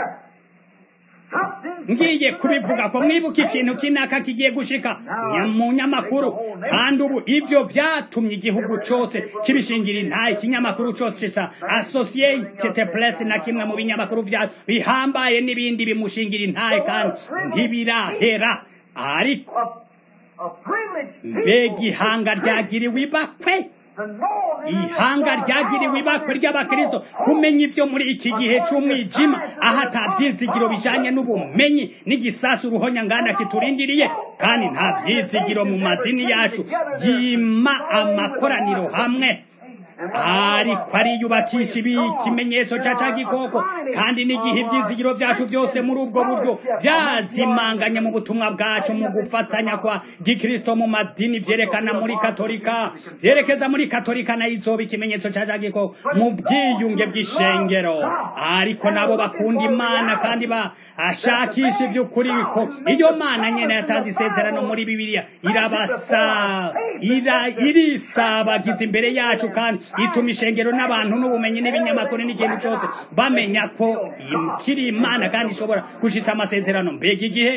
[SPEAKER 2] ngiye kubivuga ko mwibuka ikintu kinaka kigiye gushika mu nyamakuru kandi ubu ivyo vyatumye igihugu cose kibishingira intaye ikinyamakuru cose ca associated press na kimwe mu binyamakuru vya bihambaye n'ibindi bimushingira intaye kandi ntibirahera ariko mbega ihanga ryagiriwe ibakwe ihanga ryagiriwe ibakwe ry'abakristo kumenya ivyo muri iki gihe c'umwijima aho ata vyizigiro bijanye n'ubumenyi n'igisasu uruhonya ngana kiturindiriye kandi nta vyizigiro mu madini yacu yima amakoraniro hamwe ariko ariyubakisha ibi ikimenyetso ca ca gikoko kandi n'igihe ivyizigiro vyacu vyose muri ubwo buryo vyazimanganye mu butumwa bwacu mu gufatanya kwa gikristo mu madini vyerekana muri katolika vyerekeza muri katolika nayo izoba ikimenyetso ca ca gikoko mu bwiyunge bw'ishengero ariko nabo bakunda imana kandi bashakisha ivy'ukuri ko iyo mana nyene yatanze isezerano muri bibiliya irabasa ira irisabagiza imbere yacu kandi ituma ishengero n'abantu n'ubumenyi n'ibinyamakuru n'ikintu cyose bamenya ko kiri imana kandi ishobora gushitsa amasezerano mbega igihe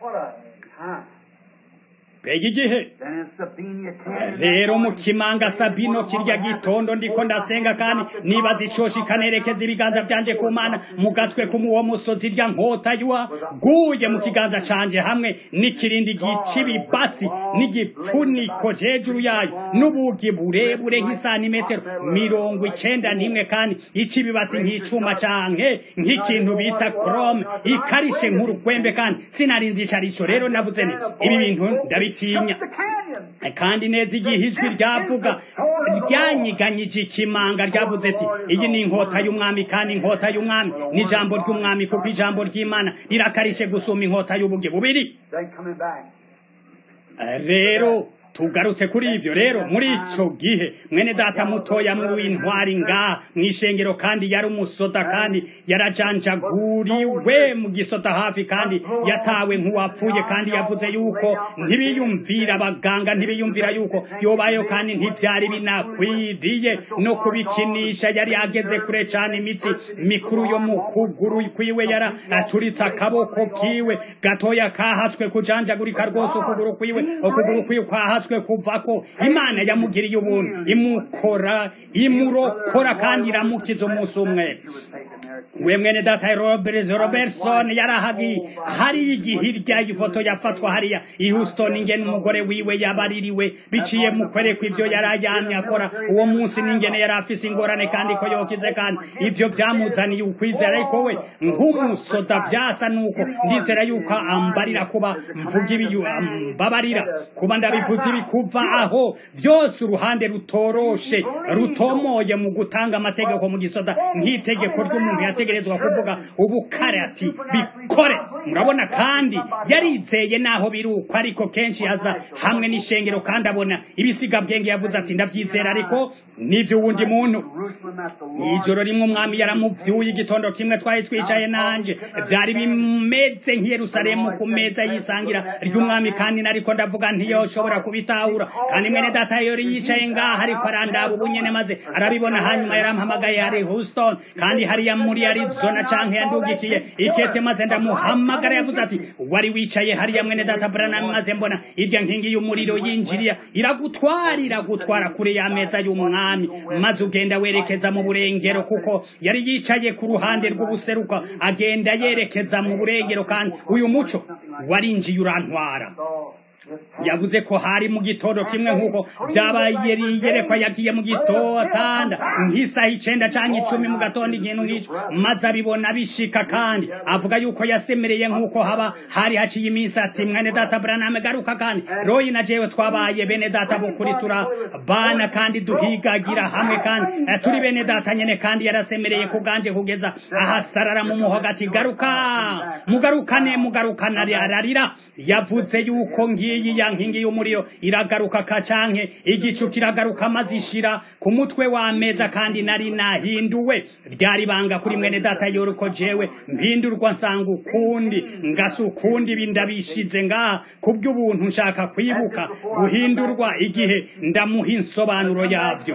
[SPEAKER 2] mbega igihe rero mu kimanga sabino kirya gitondo ndiko ndasenga kandi nibaza icoshi kanerekeza ibiganza vyanje ku mana mu gatwe k'uwo musozi rya nkota yuwa guye mu kiganza canje hamwe n'ikirindi gicibibatsi n'igipfuniko hejuru yayo n'ubugi burebure nk'isanimetero mirongo icenda n'imwe kandi icibibatsi nk'icuma canke nk'ikintu bita chrome ikarishe nk'urugwembe kandi sinarinzi ico arico rero navuze nti ibi bintu ndabitinya kandi neza igihe ijwi ryavuga ryanyiganyije ikimanga ryavuze ati iyi ni inkota y'umwami kandi inkota y'umwami ni ijambo ry'umwami kuko ijambo ry'imana rirakarishye gusuma inkota y'ubuge bubiri rero tugarutse kuri ivyo rero muri ico gihe mwene data mutoya muri w'intwari ngaha mw'ishengero kandi yari umusoda kandi yarajanjaguriwe mu gisoda hafi kandi yatawe nk'uwapfuye kandi yavuze yuko ntibiyumvira abaganga ntibiyumvira yuko yobayo kandi ntivyari binakwiriye no kubikinisha yari ageze kure cane imitsi mikuru yo mu kuguru kwiwe yara aturitse akaboko kiwe gatoya kahatswe kujanjagurika rwose ukuguru kwiwe ukuguru kwiwe kwahatswe yahatswe kuvako imana yamugiriye ubuntu imukora imurokora kandi iramukiza umunsi umwe we mwene data robert robertson yarahagi hari igihe irya ifoto yafatwa hariya i houston ingene umugore wiwe yabaririwe biciye mu kwerekwa ivyo yari ayamye akora uwo munsi n'ingene yari afise ingorane kandi ko yokize kandi ivyo vyamuzaniye ukwizera ariko we nk'umusoda vyasa nuko ndizera yuko ambarira kuba mvuga ibiyu ambabarira kuba ndabivuze ikibi kuva aho byose uruhande rutoroshe rutomoye mu gutanga amategeko mu gisoda nk'itegeko ry'umuntu yategerezwa kuvuga ubukare ati bikore murabona kandi yarizeye naho biruko ariko kenshi yaza hamwe n'ishengero kandi abona ibisigabwenge yavuze ati ndabyizera ariko n'ibyo wundi muntu ijoro rimwe umwami yaramuvyuye igitondo kimwe twari twicaye nanje byari bimeze nk'i Yerusalemu ku meza yisangira ry'umwami kandi nariko ndavuga ntiyoshobora kubitahura kandi mwene data yori yicaye ngaha ariko arandaba ubunyene maze arabibona hanyuma yarampamagaye hari Houston kandi hariya muri Arizona canke yandugikiye ikete maze ndamuhamagara yavuze ati wari wicaye hariya mwene data Branham maze mbona irya nkingi y'umuriro yinjiriya iragutwara iragutwara kure ya meza y'umwami maze ugenda werekeza mu burengero kuko yari yicaye ku ruhande rw'ubuseruka agenda yerekeza mu burengero kandi uyu muco warinjiye urantwara yavuze ko hari mu gitondo kimwe nk'uko byabaye yerekwa yagiye mu gitotanda nk'isaha icenda canke icumi mu gatondo ikintu nk'ico maze abibona bishika kandi avuga yuko yasemereye nk'uko haba hari haciye iminsi ati mwene data Branham garuka kandi royi na jewe twabaye bene data bukuri turabana kandi duhigagira hamwe kandi eh, turi bene data nyene kandi yarasemereye ku bwanje kugeza ahasarara mu muhogo ati garuka mugarukane mugarukane ararira yavuze yuko ngiyi ya nkingi y'umuriro iragaruka kacanke igicu kiragaruka maze ishira ku mutwe w'ameza kandi nari nahinduwe ryari banga kuri mwene data yoruko jewe mpindurwa nsanga ukundi ngasa ukundi bindabishize ngaha kubw'ubuntu nshaka kwibuka guhindurwa igihe ndamuha insobanuro yavyo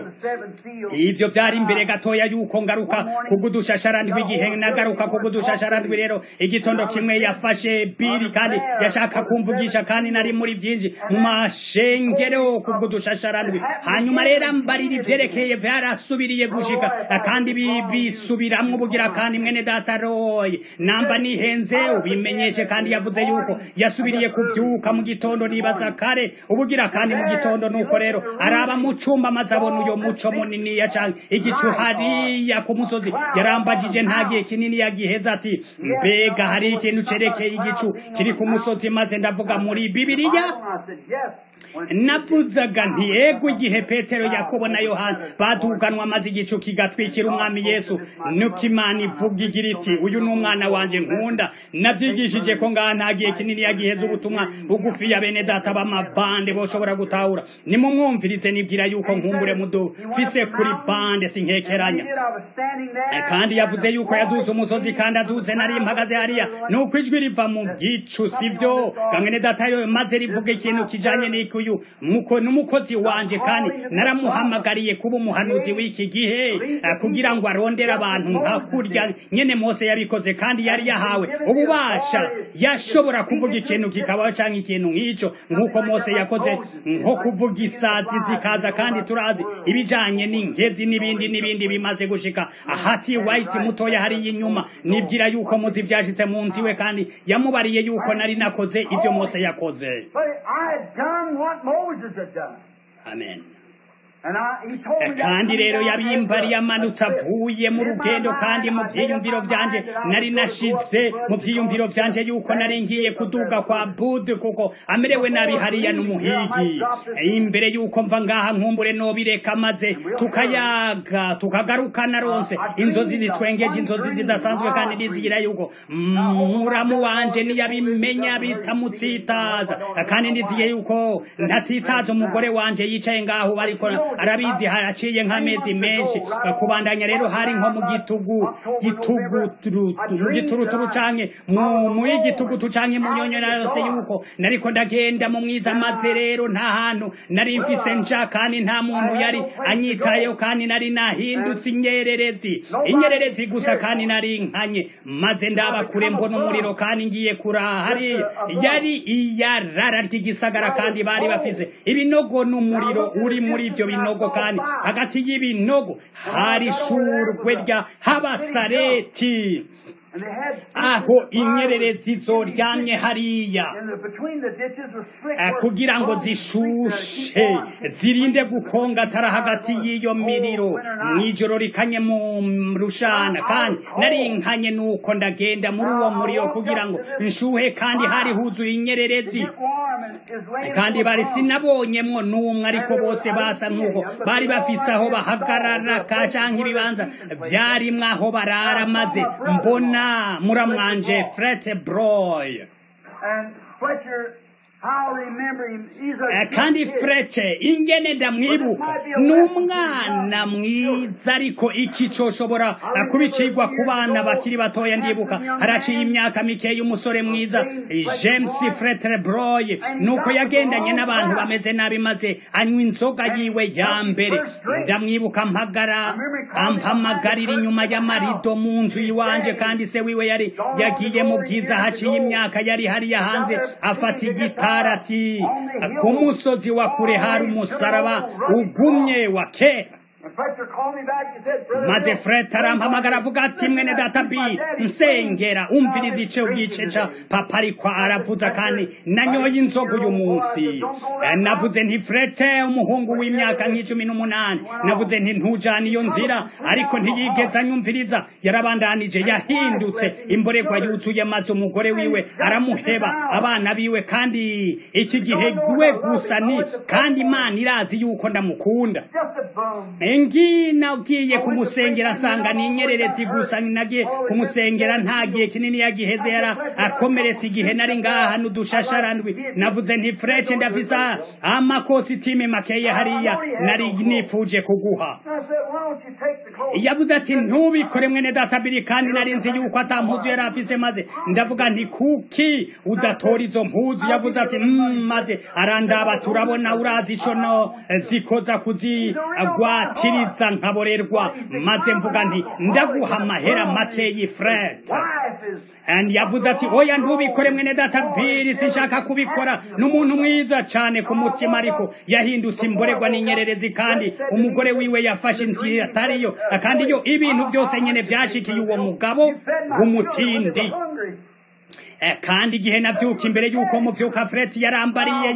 [SPEAKER 2] ivyo vyari imbere gatoya yuko ngaruka kugudushasharandwi igihe nagaruka kugudushasharandwi rero igitondo kimwe yafashe biri kandi yashaka kumvugisha kandi nari muri vyinji mu mashengero kugudushasharandwi hanyuma rero mbarira ivyerekeye vyarasubiriye gushika kandi bisubiramwo ubugira kandi mwene data roye namba nihenze ubimenyeshe kandi yavuze yuko yasubiriye kuvyuka mu gitondo nibaza kare ubugira kandi mu gitondo nuko rero araba mu cumba maze abona uyo muco muniniya canke igicu hariya ku musozi yarambajije nta gihe kinini yagiheza ati mbega hari ikintu cerekeye igicu kiri ku musozi maze ndavuga muri bibiliya navuzaga nti yego igihe petero yakobo na yohana baduganwa maze igicu kigatwikira umwami yesu nuko imana ivuga igira iti uyu ni umwana wanje nkunda navyigishije ko ngaha nta gihe kinini yagiheza ubutumwa bugufi ya bene data b'amabande boshobora gutahura nimumwumvirize nibwira yuko nkumbure mudufise kuri bande sinkekeranya kandi yavuze yuko yaduze umusozi kandi aduze nari mpagaze hariya nuko ijwi riva mu gicu sivyo gamwene data yo maze rivuga ikintu kijanye n'ikuyu muko n'umukozi wanje kandi naramuhamagariye kuba umuhanuzi w'iki gihe kugira ngo arondere abantu nka kurya nyene Mose yabikoze kandi yari yahawe ububasha yashobora kuvuga ikintu kikabaho canke ikintu nk'ico nk'uko Mose yakoze nko kuvuga isazi zikaza kandi turazi ibijanye n'inkezi n'ibindi n'ibindi bimaze gushika ahati white mutoya hariya inyuma nibwira yuko muzi vyashitse mu nzi we kandi yamubariye yuko nari nakoze ivyo Mose yakoze amen kandi rero yabimbari yamanutse avuye mu rugendo kandi mu vyiyumviro vyanje nari nashize mu vyiyumviro vyanje yuko nari ngiye kuduga kwa budu kuko amerewe nabi hariya n'umuhigi imbere yuko mva ngaha nkumbure nobireka maze tukayaga tukagaruka naronse inzozi zitwengeje inzozi zidasanzwe kandi nizigira yuko muramu wanje niyabimenya bitamutsitaza kandi ndiziye yuko ntatsitaza umugore wanje yicaye ngaho bariko arabizi haraciye nk'amezi menshi kubandanya rero hari nko mu gitugu gitugu mu gituruturu canke muri gitugutu canke mu nyonyora yose yuko nariko ndagenda mu mwiza maze rero nta hantu nari mfise nja kandi nta muntu yari anyitayeho kandi nari nahindutse inyererezi inyererezi gusa kandi nari nkanye maze ndaba kure mbona umuriro kandi ngiye kuraha hariya yari iyarara ry'igisagara kandi bari bafise ibinogo n'umuriro uri muri ivyo binogo kandi hagati y'ibinogo hari ishurwe rya habasareti
[SPEAKER 1] And they had
[SPEAKER 2] aho inyererezi zoryamye hariya
[SPEAKER 1] And the, between the ditches was slick
[SPEAKER 2] Eh,
[SPEAKER 1] work
[SPEAKER 2] kugira ngo
[SPEAKER 1] concrete to
[SPEAKER 2] zishushe
[SPEAKER 1] keep warm.
[SPEAKER 2] zirinde gukongatara hagati y'iyo miriro mw'ijoro rikanye mu rushana kandi nari nkanye nuko ndagenda muri uwo muriro kugira ngo nshuhe kandi hari huzuye inyererezi
[SPEAKER 1] Get warm and is laying
[SPEAKER 2] kandi
[SPEAKER 1] so
[SPEAKER 2] bari
[SPEAKER 1] long.
[SPEAKER 2] sinabonyemwo n'umwe ariko bose basa nk'uko bari bafise aho bahagarara ka canke ibibanza vyarimwo aho barara maze mbona muramwanje frete broy
[SPEAKER 1] And Fletcher, I'll remember him. He's
[SPEAKER 2] Eh,
[SPEAKER 1] a
[SPEAKER 2] kandi
[SPEAKER 1] good kid.
[SPEAKER 2] frece ingene ndamwibuka ni umwana mwiza ariko iki coshobora eh, kuba icigwa ku bana bakiri batoya ndibuka haraciye imyaka mikeya umusore mwiza eh, james fretre broy nuko yagendanye n'abantu bameze nabi maze anywa inzoga yiwe ya mbere ndamwibuka mpagara ampamagarira inyuma y'amarido mu nzu iwanje kandi se wiwe yari yagiye mu bwiza haciye imyaka yari hariya hanze afata igitara ati ku musozi wa kure hari umusaraba ugumye wa kera
[SPEAKER 1] And Fletcher called me back and said, Brother
[SPEAKER 2] maze
[SPEAKER 1] Bill,
[SPEAKER 2] fred arampamagara avuga ati mwene data bi nsengera umviriza ice ubwice ca papa ariko aravuza kandi nanyoye inzoga uyu munsi Eh, navuze nti frete umuhungu w'imyaka nk'icumi n'umunani navuze nti ntujana iyo nzira ariko ntiyigeze anyumviriza yarabandanije yahindutse imborerwa yuzuye maze umugore wiwe aramuheba abana biwe kandi iki gihe we gusa ni kandi imana irazi yuko ndamukunda
[SPEAKER 1] just a bum.
[SPEAKER 2] engi nagiye kumusengera nsanga ni inyererezi gusa nagiye kumusengera nta gihe kinini yagiheze yara akomeretse igihe nari ngaha n'udushasharandwi navuze nti frece ndafise amakositime makeye hariya nari nipfuje kuguha
[SPEAKER 1] And I said, why don't you take the clothes?
[SPEAKER 2] yavuze ati ntubikore mwene databiri kandi nari nzi yuko ata mpuzu yari afise maze ndavuga nti kuki udatora izo mpuzu yavuze ati "Mm," maze arandaba turabona urazi ico no zikoza kuzigwatiriza nkaborerwa maze mvuga nti ndaguha amahera makeyi fred
[SPEAKER 1] Wife is
[SPEAKER 2] and yavuze ati oya ntubikore mwene data biri sinshaka kubikora n'umuntu mwiza cane ku mutima ariko yahindutse imborerwa n'inyererezi kandi umugore wiwe yafashe inzira atariyo kandi iyo ibintu byose nyene vyashikiye uwo mugabo w'umutindi
[SPEAKER 1] hungry.
[SPEAKER 2] Eh, kandi igihe navyuka imbere y'uko muvyuka freti yarambariye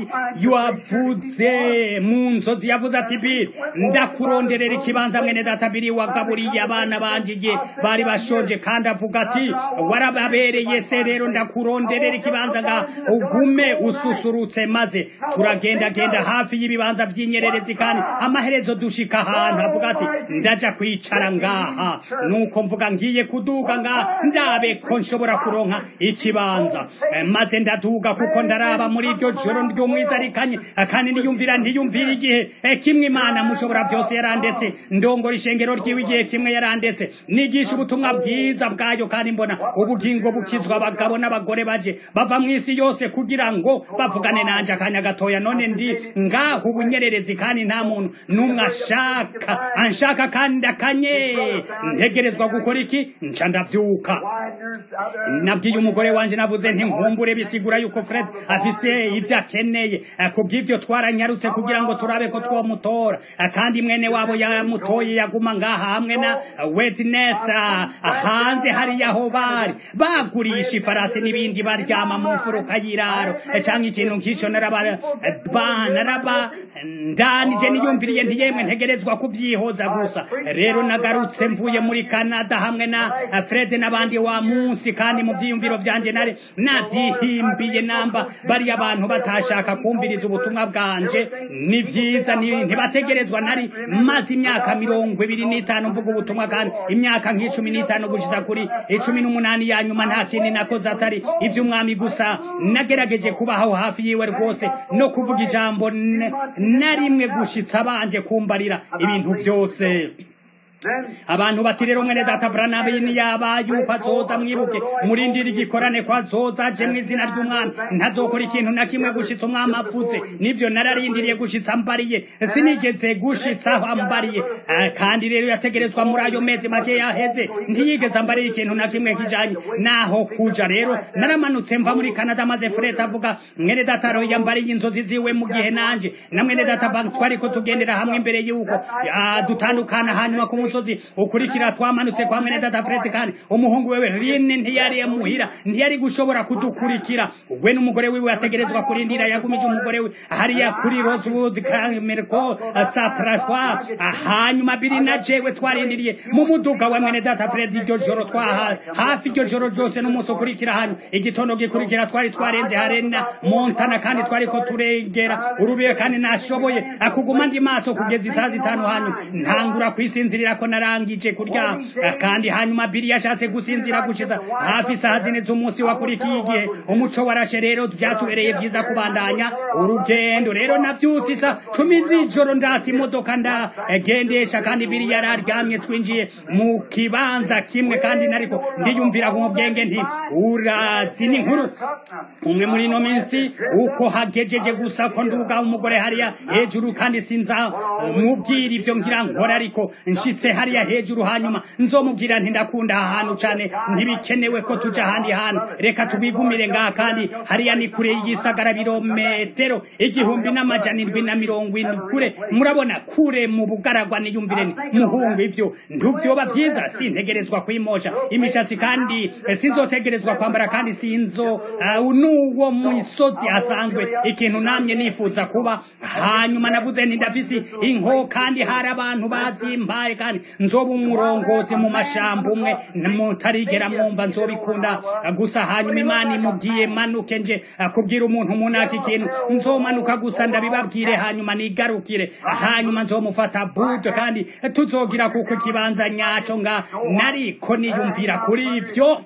[SPEAKER 2] yavuze mu nzozi yavuze ati biri ndakuronderera ikibanza mwene data biri wagaburiye abana banje igihe bari bashonje kandi avuga ati warababereye se rero ndakuronderera ikibanza nga ugume ususurutse maze turagendagenda hafi y'ibibanza vy'inyererezi kandi amaherezo dushika ahantu avuga ati ndaja kwicara ngaha nuko mvuga ngiye kuduga ngaha ndabe ko nshobora kuronka ikibanza Eh, maze ndaduga kuko ndaraba muri iryo joro ry'umwizarikanye eh, kandi niyumvira ntiyumvira igihe eh, kimwe imana mushobora byose yarandetse ndongora ishengero ryiwe igihe kimwe yarandetse nigisha ubutumwa bwiza bwayo kandi mbona ubugingo bukizwa abagabo n'abagore baje bava mu isi yose kugira ngo bavugane nanje akanya gatoya none ndi ngaho ubunyererezi kandi nta muntu n'umwe ashaka anshaka kandi akanye ntegerezwa gukora iki nca ndavyuka
[SPEAKER 1] Wideners out there.
[SPEAKER 2] nabwiye umugore wanje navuze nti nkumbure bisigura yuko Fred afise ivyo akeneye Eh, kubw'ivyo twaranyarutse kugira ngo turabe ko twomutora Eh, kandi mwene wabo yamutoye yaguma ngaha hamwe na Witness ah, hanze hariya aho bari bagurisha ifarasi n'ibindi baryama mu mfuruka y'iraro Eh, canke ikintu nk'ico naraba eh, ba- naraba ndanije niyumviriye nti yemwe ntegerezwa kubyihoza gusa rero nagarutse mvuye muri Canada hamwe na eh, Fred n'abandi wa munsi kandi mu vyiyumviro vyanje nari navyihimbiye namba bari abantu batashaka kumviriza ubutumwa bwanje ni vyiza ni- ntibategerezwa nari maze imyaka mirongo ibiri n'itanu mvuga ubutumwa kandi imyaka nk'icumi n'itanu gushitsa kuri icumi n'umunani ya nyuma nta kindi nakoze atari ivy'umwami gusa nagerageje kubaho hafi yiwe rwose no kuvuga ijambo n- na rimwe gushitsa banje kumbarira ibintu vyose
[SPEAKER 1] Then
[SPEAKER 2] abantu bati rero mwene data branabini yaba yuko azoza mwibuke murindira igikorane ko azoza aje mu izina ry'umwami ntazokora ikintu na kimwe gushitsa umwami avuze nivyo nararindiriye gushitsa mbariye sinigeze gushitsa aho ambariye Ah, kandi rero yategerezwa muri ayo mezi make yaheze ntiyigeze ambarira ikintu na kimwe kijanye naho kuja rero naramanutse mva muri Canada maze Fred avuga mwene data rero yambariye inzozi ziwe mu gihe nanje na mwene data bank twariko tugendera hamwe imbere yuko ah, dutandukana hanyuma ku munsi musozi ukurikira twamanutse kwa mwene data Fred kandi umuhungu wewe Rine ntiyari muhira ntiyari gushobora kudukurikira we n'umugore wiwe ategerezwa kurindira yagumije umugore we hariya kuri Rosewood Merco Satratwa hanyuma biri na jewe twarindiriye mu muduga wa mwene data Fred iryo joro twaha hafi iryo joro ryose n'umunsi ukurikira hano igitondo gikurikira twari twarenze harena Montana kandi twari ko turengera urubiye kandi nashoboye akuguma ndi maso kugeza isaha zitanu hanyuma ntangura kwisinzirira ko narangije kurya kandi hanyuma biri yashatse gusinzira gushitsa hafi isaha zine z'umunsi wakurikiye igihe umuco warashe rero byatubereye byiza kubandanya urugendo rero navyutse isa cumi z'ijoro ndata imodoka ndagendesha kandi biri yararyamye twinjiye mu kibanza kimwe kandi nariko ndiyumvira mu bwenge nti urazi n'inkuru umwe muri ino minsi uko hagejeje gusa ko nduga umugore hariya hejuru kandi sinza mubwira ivyo ngira nkora ariko nshitse hariya hejuru hanyuma nzomubwira nti ndakunda aha hantu cane ntibikenewe ko tuja ahandi hantu reka tubigumire ngaha kandi hariya ni kure y'igisagara birometero igihumbi n'amajana indwi na mirongo indwi kure murabona kure mu bugaragwa niyumvire ni muhungu ivyo ntuvyoba vyiza sintegerezwa kwimosha imishatsi kandi sinzotegerezwa kwambara kandi sinzo uh, n'uwo musozi asanzwe ikintu namye nifuza kuba hanyuma navuze nti ndafise inko kandi hari abantu bazimbaye kandi nzoba umurongozi mu mashamba umwe mutarigera mwumva nzobikunda gusa hanyuma imana imubwiye manuke nje kubwira umuntu munaka ikintu nzomanuka gusa ndabibabwire hanyuma nigarukire hanyuma nzomufata budo kandi tuzogira kuko ikibanza nyaco nga nariko niyumvira kuri ivyo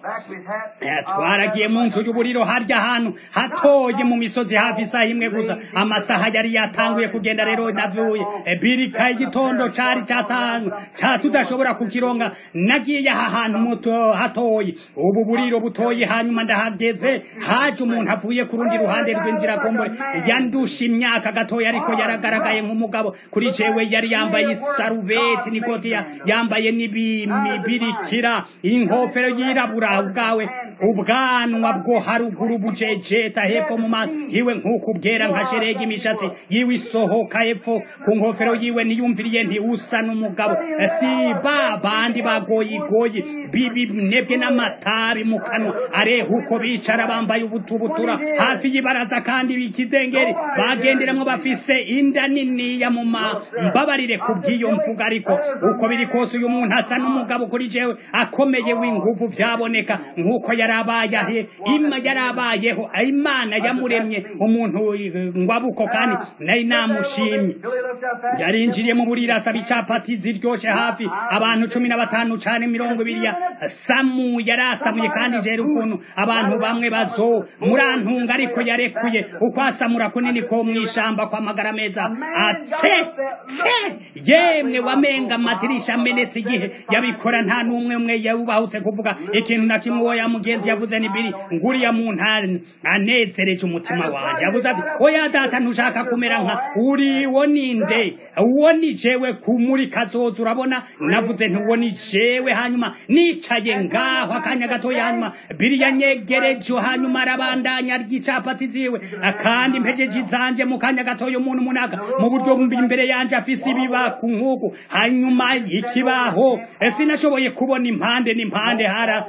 [SPEAKER 2] twaragiye mu nzu y'uburiro harya hantu hatoye mu misozi hafi isaha imwe gusa amasaha yari yatanguye kugenda rero navuye birika igitondo cari catanga ca tudashobora kukironga nagiye aha hantu muto hatoye ubu buriro butoye hanyuma ndahageze haje umuntu avuye ku rundi ruhande rw'inzira kombore yandusha imyaka gatoya ariko yaragaragaye nk'umugabo kuri jewe yari yambaye isarubeti nikoti yambaye n'ibibirikira inkofero yirabura ubwawe ubwanwa bwo haruguru bujejeta hepfo mu maso yiwe nk'uko ubwera nka sheregi imishatsi yiwe isohoka hepfo ku nkofero yiwe niyumviriye nti usa n'umugabo si ba bandi bagoyigoyi bibinebwe n'amatabi mu kanwa areha uko bicara bambaye ubutubutura hafi y'ibaraza kandi bikidengeri bagenderamwo bafise inda niniya mu mbabarire ku bw'iyo mvuga ariko uko biri kose uyu muntu asa n'umugabo kuri jewe akomeye w'inguvu vyaboneka nk'uko yarabaye ima yarabayeho imana yamuremye umuntu ngwabuko kandi nari namushimye yarinjiriye mu buriro asaba icapati ziryoshe hafi abantu cumi na batanu cane mirongo ibiri ya samu yarasamuye kandi jera ukuntu abantu bamwe bazo murantunga ariko yarekuye uko asamura kunini ko mw'ishamba kwa magara meza ate tse yemwe wamenga amadirisha amenetse igihe yabikora nta n'umwe umwe yubahutse kuvuga ikintu na kimwe uwo ya mugenzi yavuze ni biri nguriya muntu anezereje umutima wanje yavuze ati oya data ntushaka kumera nka uri wo ninde uwo ni jewe kumuri kazoza urabona navuze nti uwo ni jewe hanyuma nicaye ngaho akanya gatoya hanyuma biri yanyegereje hanyuma arabandanya ry'icapati ziwe kandi mpejeje izanje mu kanya gatoya umuntu munaga mu buryo imbere yanje afise ibibaku nk'uku hanyuma ikibaho sinashoboye kubona impande n'impande hara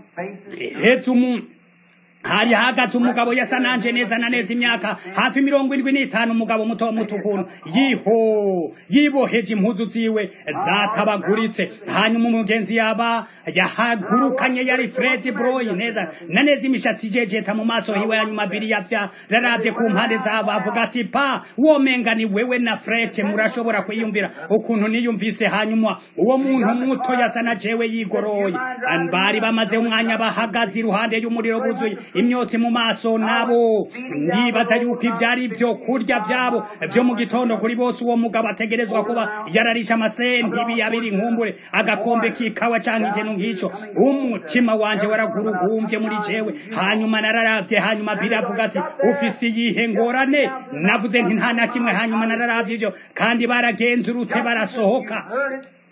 [SPEAKER 2] hetse umuntu hari hagaze umugabo yasa nanje neza na neza imyaka hafi mirongo indwi n'itanu umugabo muto muto ukuntu yiho yiboheje impuzu ziwe zatabaguritse hanyuma umugenzi yaba yahagurukanye yari Fred Broy neza na neza imishatsi ijejeta mu maso hiwe hanyuma biri yavya raravye ku mpande zabo avuga ati pa womenga ni wewe na Fred murashobora kwiyumvira ukuntu niyumvise hanyuma uwo muntu muto yasa na jewe yigoroye bari bamaze umwanya bahagaze iruhande y'umuriro buzuye imyotsi mu maso nabo ndibaza yuko ivyari vyo kurya vyabo vyo mu gitondo kuri bose uwo mugabo ategerezwa kuba yararisha amasenti ibi abiri nkumbure agakombe k'ikawa canke ikintu nk'ico umutima wanje waragurugumvye muri jewe hanyuma nararavye hanyuma biravuga ati ufise iyihe ngorane navuze nti nta na kimwe hanyuma nararavye ivyo kandi baragenza urute barasohoka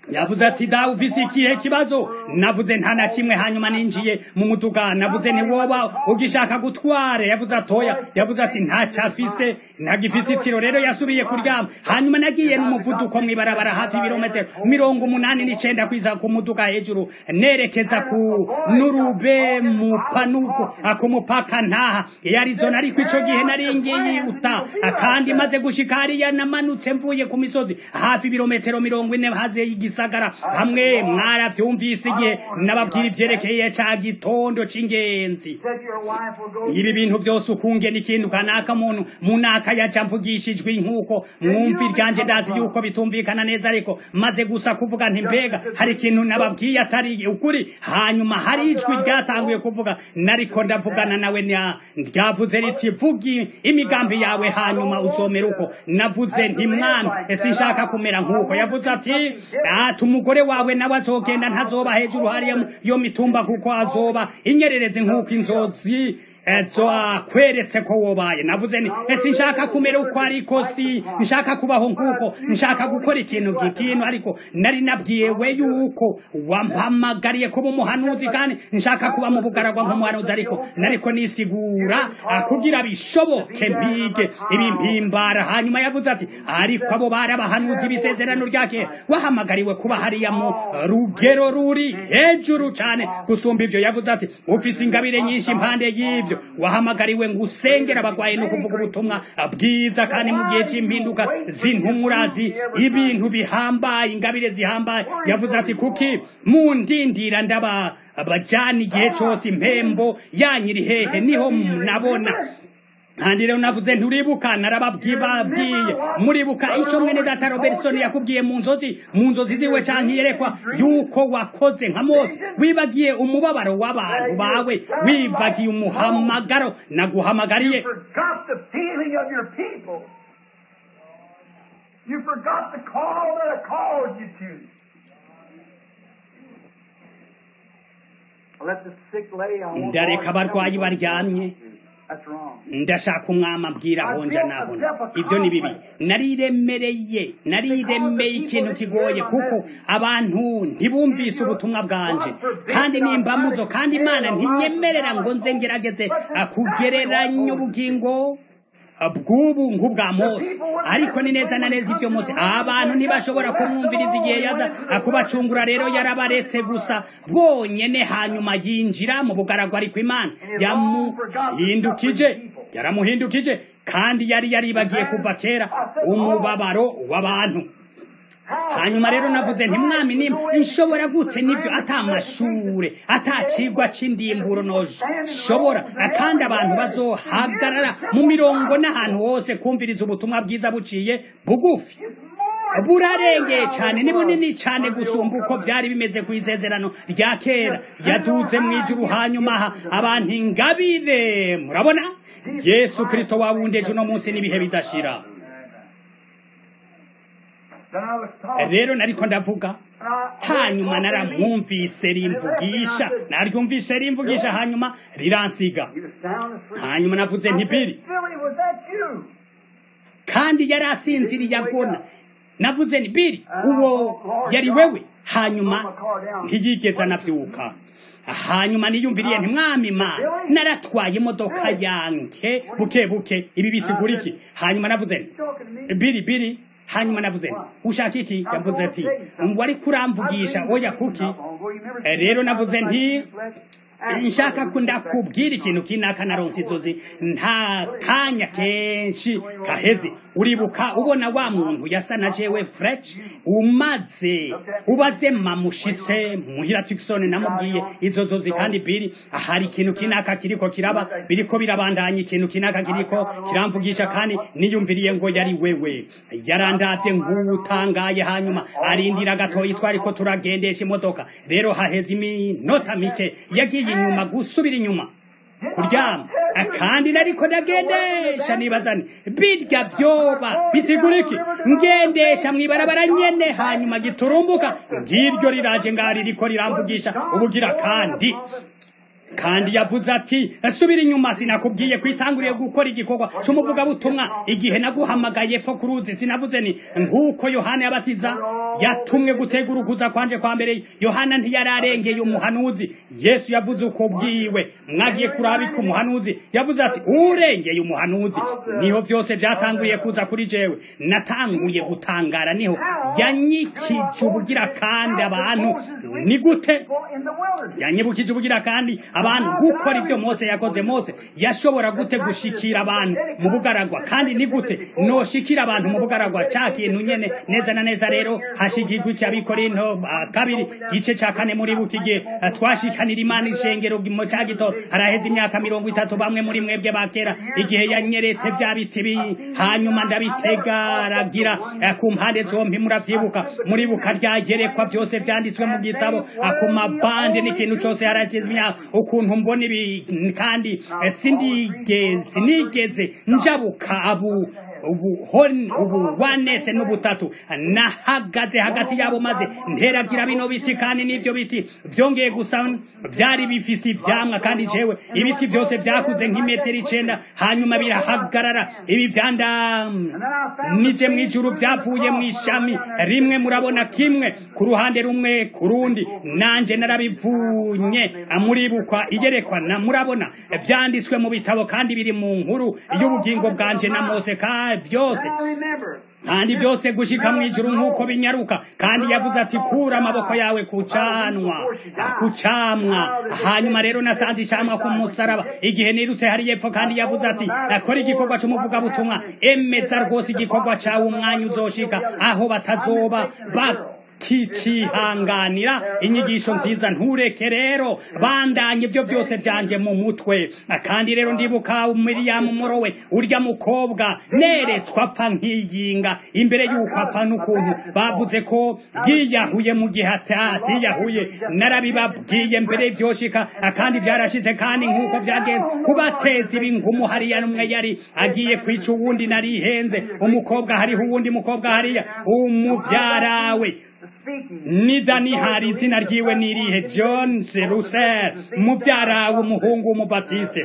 [SPEAKER 2] yavuze ati dawe ufise ikihe kibazo navuze nta na kimwe hanyuma ninjiye mu muduga navuze ntiwoba ugishaka gutware yavuze atoya yavuze ati ntaco afise ntagifise itiro rero yasubiye kuryama hanyuma nagiye n'umuvuduko mw'ibarabara hafi ibirometero mirongo umunani n'icenda kwiza ku muduga hejuru nerekeza ku nurube mupanuko ku mupaka ntaha i arizona ariko ico gihe nari ngiye uta kandi maze gushika hariya namanutse mvuye ku misozi hafi ibirometero mirongo ine haze y'igisagara hamwe mwaravyumvise igihe nababwira ivyerekeye ca gitondo c'ingenzi
[SPEAKER 1] Said your wife will go.
[SPEAKER 2] ibi bintu byose ukunge n'ikintu kanaka muntu munaka yaca mvugishijwe nk'uko mwumva iryanje ndazi yuko bitumvikana neza ariko maze gusa kuvuga nti mbega hari ikintu nababwiye atari ukuri hanyuma hari ijwi ryatanguye kuvuga nariko ndavugana nawe nya- ryavuze riti vugi imigambi yawe hanyuma uzomera uko navuze nti mwana ese nshaka kumera nk'uko yavuze ati ati umugore wawe nawe azogenda ntazoba hejuru hariya mu- yo mitumba kuko azoba inyererezi nk'uko inzozi ezo akweretse ko wobaye navuze ni ese nshaka kumera uko ariko si nshaka kubaho nk'uko nshaka gukora ikintu gikintu ariko nari nabwiwe yuko wampamagariye kuba umuhanuzi kandi nshaka kuba mu bugaragwa nk'umuhanuzi ariko nariko nisigura ah, kugira bishoboke mpige ibimpimbara hanyuma yavuze ati ariko abo bari abahanuzi b'isezerano rya kera wahamagariwe kuba hariya mu rugero ruri hejuru cyane gusumba ibyo yavuze ati ufise ingabire nyinshi impande y'ibyo wahamagariwe ngo usengere abagwayi no kuvuga ubutumwa bwiza kandi mu gihe cy'impinduka z'intumurazi ibintu bihambaye ingabire zihambaye yavuze ati kuki mundindira ndaba bajana igihe cyose impembo yanyiri hehe niho nabona kandi rero navuze nturibuka narababwiye muribuka icyo mwene data robertson yakubwiye mu nzozi mu nzozi ziwe canke yerekwa yuko wakoze nka mose wibagiye umubabaro w'abantu bawe wibagiye umuhamagaro naguhamagariye
[SPEAKER 1] You forgot the feeling of your people. You forgot the call that I called you to. Let the sick lay on.
[SPEAKER 2] ndareka abarwayi baryamye
[SPEAKER 1] That's wrong.
[SPEAKER 2] ndashaka umwami abwira honja nabona ibyo ni bibi nariremereye nariremeye ikintu kigoye kuko abantu ntibumvise ubutumwa bwanje kandi nimbamuzo kandi imana ntinyemerera ngo nze ngerageze ah, kugereranya ubugingo ah, bw'ubu nk'ubwa mose ariko ni neza na neza ibyo mose abantu ntibashobora kumwumviriza igihe yaza ah, kubacungura rero yarabaretse gusa bonyene hanyuma yinjira mu bugaragwa ariko imana yamuhindukije yaramuhindukije kandi yari yaribagiye kuva kera umubabaro w'abantu hanyuma rero navuze nti mwami nimba nshobora gute nibyo atamashure atacigwa c'indimburo noshobora kandi abantu bazohagarara mu mirongo n'ahantu hose kumviriza ubutumwa bwiza buciye bugufi burarengeye cyane ni bunini cyane gusumba uko byari bimeze ku isezerano rya kera yaduze mu ijuru hanyuma aha abantu ingabire murabona yesu kirisito wabundeje uno munsi n'ibihe bidashira
[SPEAKER 1] Then I was talking.
[SPEAKER 2] rero nariko ndavuga
[SPEAKER 1] and I-
[SPEAKER 2] hanyuma naramwumvise rimvugisha naryumvise rimvugisha hanyuma riransiga
[SPEAKER 1] He was sound asleep.
[SPEAKER 2] hanyuma navuze nti biri
[SPEAKER 1] Billy, was that you?
[SPEAKER 2] kandi yari asinziriye agona navuze nti biri uwo yari wewe hanyuma ntiyigeze anabyuka hanyuma niyumviriye nti mwami mana naratwaye imodoka yanjye buke buke ibi bisigura iki hanyuma navuze nti
[SPEAKER 1] Talking to me.
[SPEAKER 2] biri biri hanyuma navuze nti ushaka iki yavuze ati ngo ariko uramvugisha oya kuki Eh, rero navuze nti nshaka ko ndakubwira ikintu kinaka naronse inzozi nta kanya kenshi kaheze uribuka ubona wa muntu yasa na jewe fresh umaze ubaze mamushitse muhira Tucson namubwiye izo nzozi kandi biri hari ikintu kinaka kiriko kiraba biriko birabandanya ikintu kinaka kiriko kiramvugisha kandi niyumviriye ngo yari wewe yarandavye nk'utangaye hanyuma arindira gatoyi twariko turagendesha imodoka rero haheze iminota mike yagiye inyuma gusubira inyuma kuryama kandi nariko ndagendesha nibaza nti birya vyoba bisigura iki ngendesha mwibarabara nyene hanyuma giturumbuka ngiryo riraje ngaho ririko riramvugisha ubugira kandi kandi yavuze ati subira inyuma sinakubwiye kwitanguriye gukora igikorwa cy'umuvugabutumwa igihe naguhamagaye pfo ku ruzi sinavuze ni nk'uko yohana yabatiza yatumwe gutegura ukuza kwanje kwa mbere yohana ntiyararengeye umuhanuzi yesu yavuze uko bwiwe mwagiye kurabika umuhanuzi yavuze ati urengeye umuhanuzi niho byose byatanguriye kuza kuri jewe natanguye gutangara niho yanyikije ubugira kandi abantu ni gute yanyibukije ubugira kandi abantu gukora ibyo mose yakoze mose yashobora gute gushikira abantu mu bugaragwa kandi ni gute noshikira abantu mu bugaragwa ca kintu nyene neza na neza rero hashikirwa iki abikorinto kabiri gice ca kane muri bukigihe twashikanira imana ishengero mu ca gito haraheze imyaka mirongo itatu bamwe muri mwebwe bakera igihe yanyeretse vya biti bi hanyuma ndabitegaragira ku mpande zompi muravyibuka muribuka ryagerekwa byose vyanditswe mu gitabo ku mabande n'ikintu cose harazizwe imyaka ukuntu mbona ibi kandi sindigeze nigeze njabuka abu ubu wanese n'ubutatu nahagaze hagati yabo maze nteragira bino biti kandi n'ibyo biti byongeye gusa byari bifise ivyamwa kandi jewe ibiti byose vyakuze nk'imetero icenda hanyuma birahagarara ibi vyanda nije mw'ijuru vyavuye mw'ishami rimwe murabona kimwe ku ruhande rumwe ku rundi nanje narabivunye muribukwa igerekwa na murabona vyanditswe mu bitabo kandi biri mu nkuru y'ubugingo bwanje na mose kandi byose kandi byose gushika mu ijuru nk'uko binyaruka kandi yavuze ati kura amaboko yawe kucanwa kucamwa hanyuma rero nasanze icamwa ku musaraba igihe nirutse hari yepfo kandi yavuze ati kora igikorwa c'umuvugabutumwa emeza rwose igikorwa cawe umwanya uzoshika aho batazoba kicihanganira inyigisho nziza ntureke rero bandanye ibyo byose byanje mu mutwe kandi rero ndibuka miriyamu morowe urya mukobwa neretswe apfa nk'iyinga imbere y'uko apfa n'ukuntu bavuze ko yiyahuye mu gihe atiyahuye narabibabwiye mbere byoshika kandi byarashize kandi nk'uko byagenze kubateza ibingumu hariya n'umwe yari agiye kwica uwundi narihenze umukobwa hariho uwundi mukobwa hariya umubyarawe nidani hari izina ryiwe nirihe john serusel mubyara w'umuhungu w'umubatiste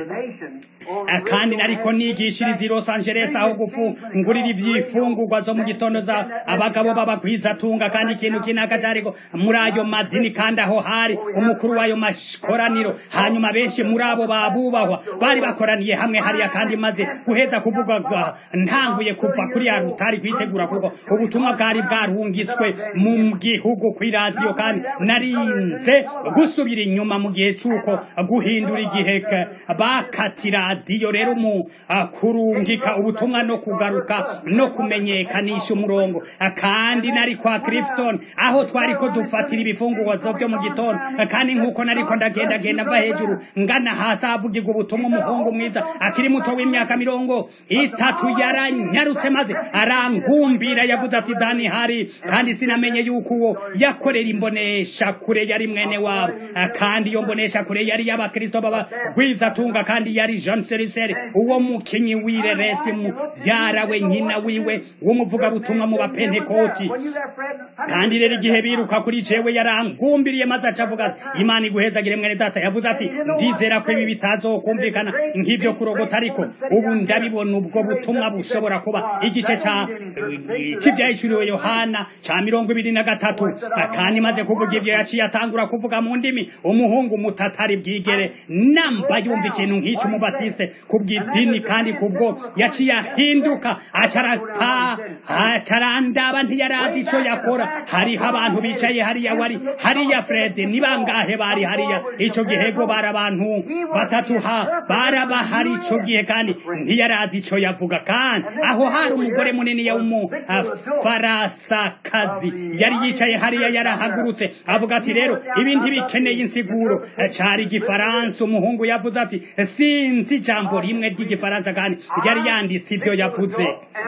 [SPEAKER 2] kandi nariko nigishiriza i los angeles aho gufungurira ivyifungurwa zo mu gitondo za abagabo b'abagwizatunga kandi ikintu kinaka cariko muri ayo madini kandi aho hari umukuru w'ayo makoraniro hanyuma benshi muri abo babubahwa bari bakoraniye hamwe hariya kandi maze guheza kuvuga ntanguye kuva kuri ya rutari kwitegura kuko ubutumwa bwari bwarungitswe mu gihugu kw'iradiyo kandi narinze gusubira inyuma mu gihe c'uko guhindura igihe bakatira radiyo rero mu kurungika ubutumwa no kugaruka no kumenyekanisha umurongo kandi nari kwa Clifton aho twari ko dufatira ibifungurwa byo mu gitondo kandi nk'uko nariko ndagenda genda mva hejuru ngana hasi havugirwa ubutumwa umuhungu mwiza akiri muto w'imyaka mirongo itatu yaranyarutse maze arangumbira yavuze ati dani hari kandi sinamenye yuko uwo yakorera imbonesha kure yari mwene wabo kandi iyo mbonesha kure yari y'abakristo b'abagwizatunga kandi yari John Seriseri uwo mukinyi wireresi muvyara we nyina wiwe w'umuvugabutumwa mu bapentekoti kandi rero igihe biruka kuri jewe yarangumbiriye maze aca avuga imana iguhezagire mwene data yavuze ati ndizera ko ibi bitazokumvikana nk'ivyo kurogota ariko ubu ndabibona ubwo butumwa bushobora kuba igice ca c'ivyahishuriwe yohana ca mirongo ibiri na gatatu kandi maze kuvuga ivyo yaciye atangura kuvuga mu ndimi umuhungu mutatari bwigere namba yumva ikintu nk'ico umubatiste kubw'idini kandi kubwo yaciye ahinduka acarapa acarandaba ntiyarazi ico yakora hariho abantu bicaye hariya wari hariya fred ni bangahe bari hariya ico gihe go bari abantu batatu ha barabahari ico gihe kandi ntiyarazi ico yavuga kandi aho hari umugore munini ya umu farasakazi yari yicaye hariya yarahagurutse avuga ati rero ibi ntibikeneye insiguro cari igifaransa umuhungu yavuze ati sinzi ijambo rimwe ry'igifaransa kandi yari yanditse ivyo yavuze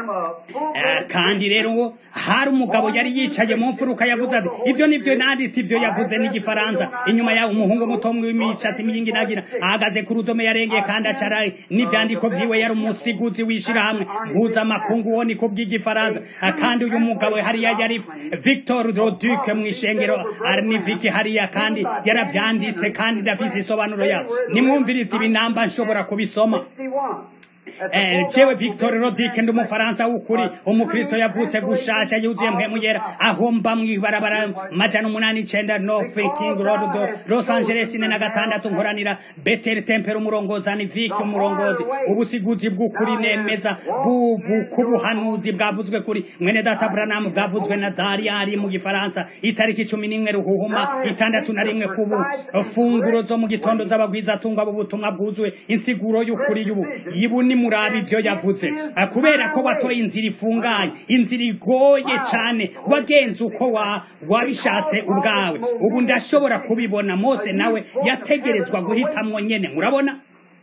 [SPEAKER 2] kandi rero hari umugabo yari yicaye mu mfuruka yavuze ati ibyo nivyo nanditse ivyo yavuze n'igifaransa inyuma yaho umuhungu muto w'imishatsi myingi nagira ahagaze ku rudome yarengeye kandi acara n'ivyandiko vyiwe yari umusiguzi w'ishirahamwe mpuzamakungu wo niko bw'igifaransa kandi uyu mugabo hariya yari Victor victor roduke mu ishengero arniviki hariya kandi yaravyanditse kandi ndafise isobanuro yabo nimwumvirize ibi namba nshobora kubisoma Eh, jewe victor rodike ndi umufaransa w'ukuri umukristo yavutse gushasha yuzuye mpemu yera aho mba mw'ibarabara majana umunani icenda north king road do los angeles ine na gatandatu nkoranira betel tempero umurongozi aniviki umurongozi ubusiguzi bw'ukuri nemeza bu- bu- k'ubuhanuzi bwavuzwe kuri mwene data branamu bwavuzwe na dariyari mu gifaransa itariki cumi n'imwe ruhuhuma itandatu na rimwe kubu funguro zo mu gitondo z'abagwizatunga b'ubutumwa bwuzuye insiguro y'ukuri y'ubu ibu ni murabi ibyo yavuze Ah, kubera ko watoye inzira ifunganye inzira igoye cane wagenze uko wa wabishatse ubwawe ubu ndashobora kubibona mose nawe yategerezwa guhitamwo nyene murabona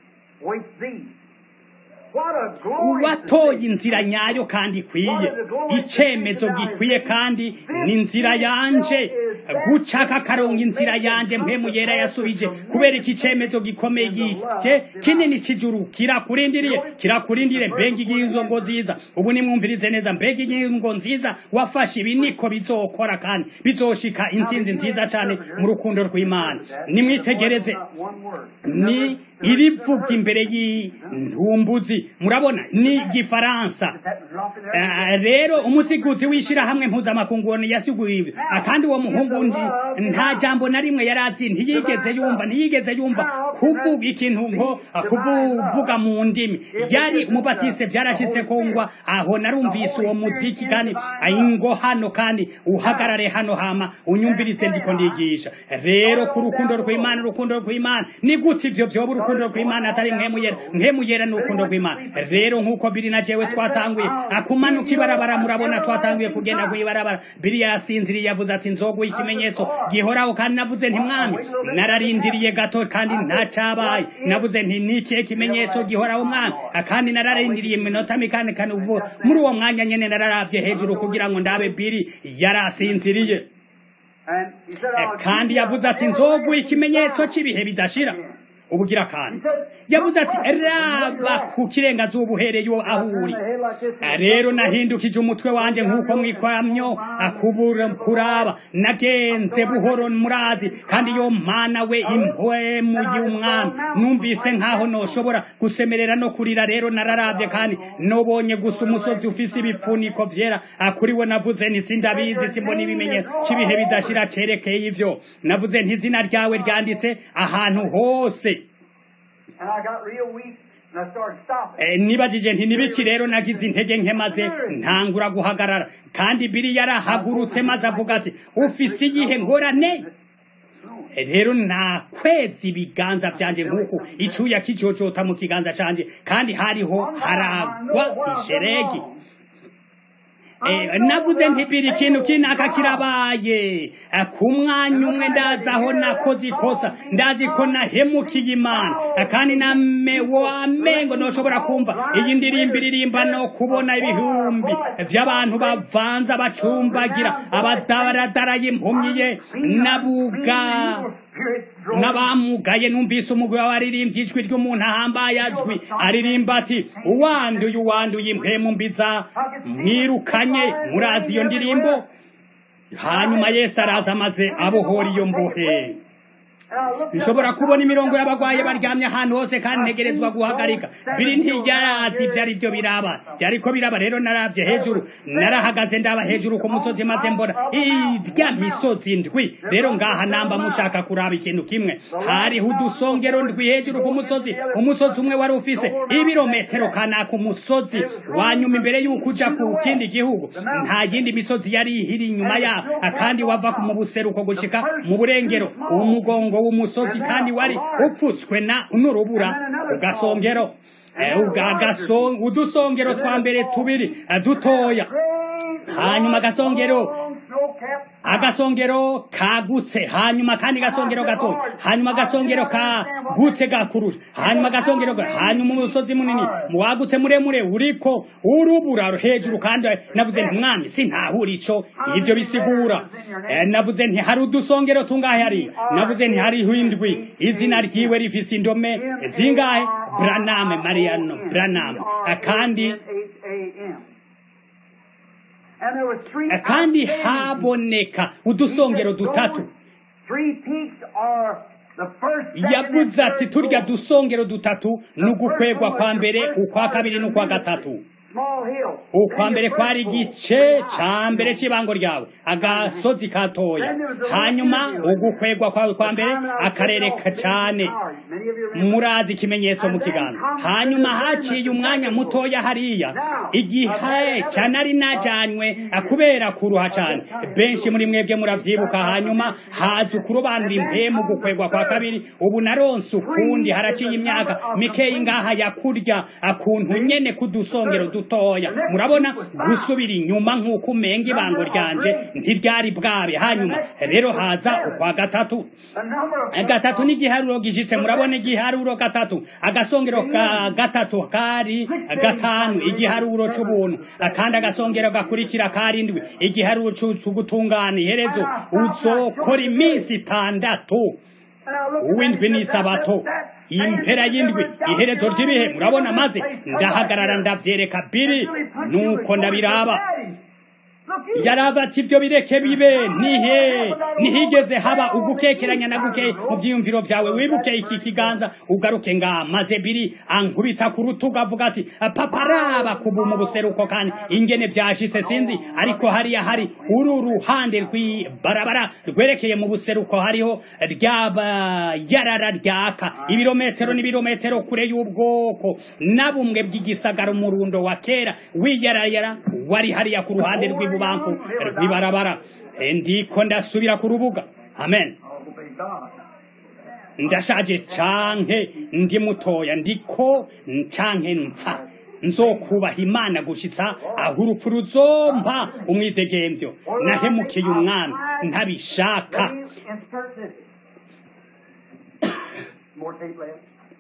[SPEAKER 2] watoye inzira nyayo kandi ikwiye icemezo gikwiye kandi ni inzira yanje gucaka akarongo inzira yanje mpemu yera yasubije kubera iki cemezo gikomeye gike kinini c'ijuru kirakurindiriye kirakurindiriye mbega ingingo nziza ubu nimwumvirize neza mbega ingingo nziza wafashe ibi niko bizokora kandi bizoshika intsinzi nziza cane mu rukundo rw'imana nimwitegereze ni irivuga imbere y'intumbuzi murabona ni gifaransa Ah, rero umusiguzi w'ishirahamwe mpuzamakungu yasiguye ibi Ah, kandi uwo muhungu ndi nta jambo na rimwe yari azi ntiyigeze yumva ntiyigeze yumva kuvuga ikintu nko ah, kuvuga mu ndimi yari umubatiste byarashitse ko ngwa aho narumvise uwo muziki kandi ah, ingo hano kandi uhagarare hano hama unyumvirize ndiko ndigisha rero ku rukundo rw'imana urukundo rw'imana ni gute ivyo vyoba urukundo rw'imana atari mwemuyera mwemuyera ni urukundo rw'imana rero nk'uko biri na jewe twatanguye akumanuka ibarabara murabona twatanguye kugenda kw'ibarabara biriya yasinziriye yavuze ati nzoguha ikimenyetso gihoraho kandi navuze nti mwami nararindiriye gato kandi ntacabaye navuze nti ni ikihe kimenyetso gihoraho mwami kandi nararindiriye iminota mikane kandi ubu muri uwo mwanya nyene nararavye hejuru kugira ngo ndabe biri yarasinziriye Eh, kandi yavuze ati nzoguha ikimenyetso cy'ibihe bidashira ubugira kandi yavuze ati raba ku kirengazuba uhereye aho uri Eh, rero nahindukije umutwe wanje nk'uko mwikwamyo akubura kuraba nagenze buhoro murazi kandi yo mana we impwemu y'umwami numvise nkaho noshobora gusemerera no kurira rero nararavye kandi nobonye gusa umusozi ufise ibipfuniko vyera kuri we navuze nti sindabizi simbona ibimenyetso c'ibihe bidashira cerekeye ivyo navuze nti izina ryawe ryanditse ahantu hose
[SPEAKER 3] And I got real weak and I started stopping.
[SPEAKER 2] Eh, nibajije nti nibiki rero nagize intege nke maze ntangura guhagarara kandi biri yarahagurutse maze avuga ati ufise iyihe ngorane Eh, rero nakweza ibiganza vyanje nk'uko icuya kijojota mu kiganza canje kandi hariho haragwa isheregi Eh, navuze ntibiri ikintu kinaka kirabaye Eh, ku mwanya umwe ndazi aho nakoze ikosa ndazi ko nahemukiye imana Eh, kandi name wamengo noshobora kumva iyi ndirimbo iririmba no kubona ibihumbi vy'abantu bavanza bacumbagira abadaradaraye impumyiye nabuga n'abamugaye numvise umugwi w'abaririmbyi ijwi ry'umuntu ahambaye azwi aririmba ati uwanduye uwanduye impwemu mbiza mwirukanye murazi iyo ndirimbo hanyuma yesu araza amaze abohora iyo mbohe nshobora kubona imirongo y'abagwaye baryamye ahantu hose kandi ntegerezwa guhagarika biri ntiyarazi ibyo ari byo biraba byariko biraba rero naravye hejuru narahagaze ndaba hejuru ku musozi maze mbona irya misozi ndwi rero ngaha namba mushaka kuraba ikintu kimwe hariho udusongero ndwi hejuru ku musozi umusozi umwe wari ufise ibirometero kanaka umusozi wanyuma imbere y'uko uja ku kindi gihugu nta yindi misozi yari ihiri inyuma yaho kandi wava mu buseruko gushika mu burengero umugongo w'umusozi kandi wari upfutswe na n'urubura ku gasongero Eh, uga- gaso- udusongero twa mbere tubiri eh, dutoya hanyuma agasongero agasongero kagutse hanyuma kandi gasongero gato hanyuma agasongero kagutse gakurura hanyuma agasongero ga- hanyuma umusozi munini wagutse muremure uriko urubura hejuru kandi navuze nti mwami sintahura ico ivyo bisigura Eh, navuze nti hari udusongero tungahe hari navuze nti hariho indwi izina ryiwe rifise indome zingahe braname mariano braname Eh, kandi
[SPEAKER 3] And there was three
[SPEAKER 2] kandi
[SPEAKER 3] outstanding
[SPEAKER 2] haboneka udusongero dutatu
[SPEAKER 3] Three peaks are the first, second,
[SPEAKER 2] yavuze
[SPEAKER 3] and
[SPEAKER 2] ati
[SPEAKER 3] third
[SPEAKER 2] turya
[SPEAKER 3] goal.
[SPEAKER 2] dusongero dutatu ni ugukwegwa kwa mbere ukwa kabiri n'ukwa gatatu
[SPEAKER 3] Small hill.
[SPEAKER 2] ukwa
[SPEAKER 3] Then
[SPEAKER 2] mbere
[SPEAKER 3] your
[SPEAKER 2] kwari
[SPEAKER 3] first goal.
[SPEAKER 2] igice ca mbere c'ibango ryawe agasozi katoya hanyuma ugukwegwa kwawe kwa mbere akarere ka cane
[SPEAKER 3] Many of you remember.
[SPEAKER 2] murazi ikimenyetso mu kiganza hanyuma haciye umwanya mutoya hariya igihe canari najanywe kubera kuruha cane benshi muri mwebwe muravyibuka hanyuma haza ukurobanura impemu gukwegwa kwa kabiri ubu naronse ukundi haraciye imyaka mikeyi ngaha yakurya akuntu nyene kudusongero dutoya murabona gusubira inyuma nk'uko umenga ibango ryanje ntiryari bwabe hanyuma rero haza ukwa gatatu
[SPEAKER 3] The number of
[SPEAKER 2] gatatu n'igiharuro gishitse murabona igiharuro gatatu agasongero ka gatatu kari gatanu igiharuro c'ubuntu kandi agasongero gakurikira karindwi igiharuro c'u- c'ugutungana iherezo uzokora iminsi itandatu
[SPEAKER 3] And I looked at
[SPEAKER 2] uw'indwi
[SPEAKER 3] that,
[SPEAKER 2] n'isabato
[SPEAKER 3] that-
[SPEAKER 2] impera y'indwi iherezo ry'ibihe murabona maze ndahagarara ndavyereka biri nuko ndabiraba
[SPEAKER 3] Look, you-
[SPEAKER 2] yaraba ati ibyo bireke bibe nihe nihigeze haba ugukekeranya na guke mu vyiyumviro vyawe wibuke iki kiganza ugaruke nga maze biri ankubita ku rutugu avuga ati papa raba kubu mu buseruko kandi ingene vyashitse sinzi ariko hariya hari uru ruhande rw'ibarabara rwerekeye mu buseruko hariho ryaba yarara ryaka ibirometero n'ibirometero kure y'ubwoko na bumwe bw'igisagara umurundo wa kera wiyarayara wari hariya ku ruhande rw'ibubanku rw'ibarabara E, ndiko ndasubira ku rubuga amen
[SPEAKER 3] Obey God.
[SPEAKER 2] ndashaje canke ndi mutoya ndiko canke mpfa nzokubaha imana gushitsa aho urupfu ruzompa umwidegemvyo nahemukiye umwami ntabishaka
[SPEAKER 3] Let me insert this. More tape left.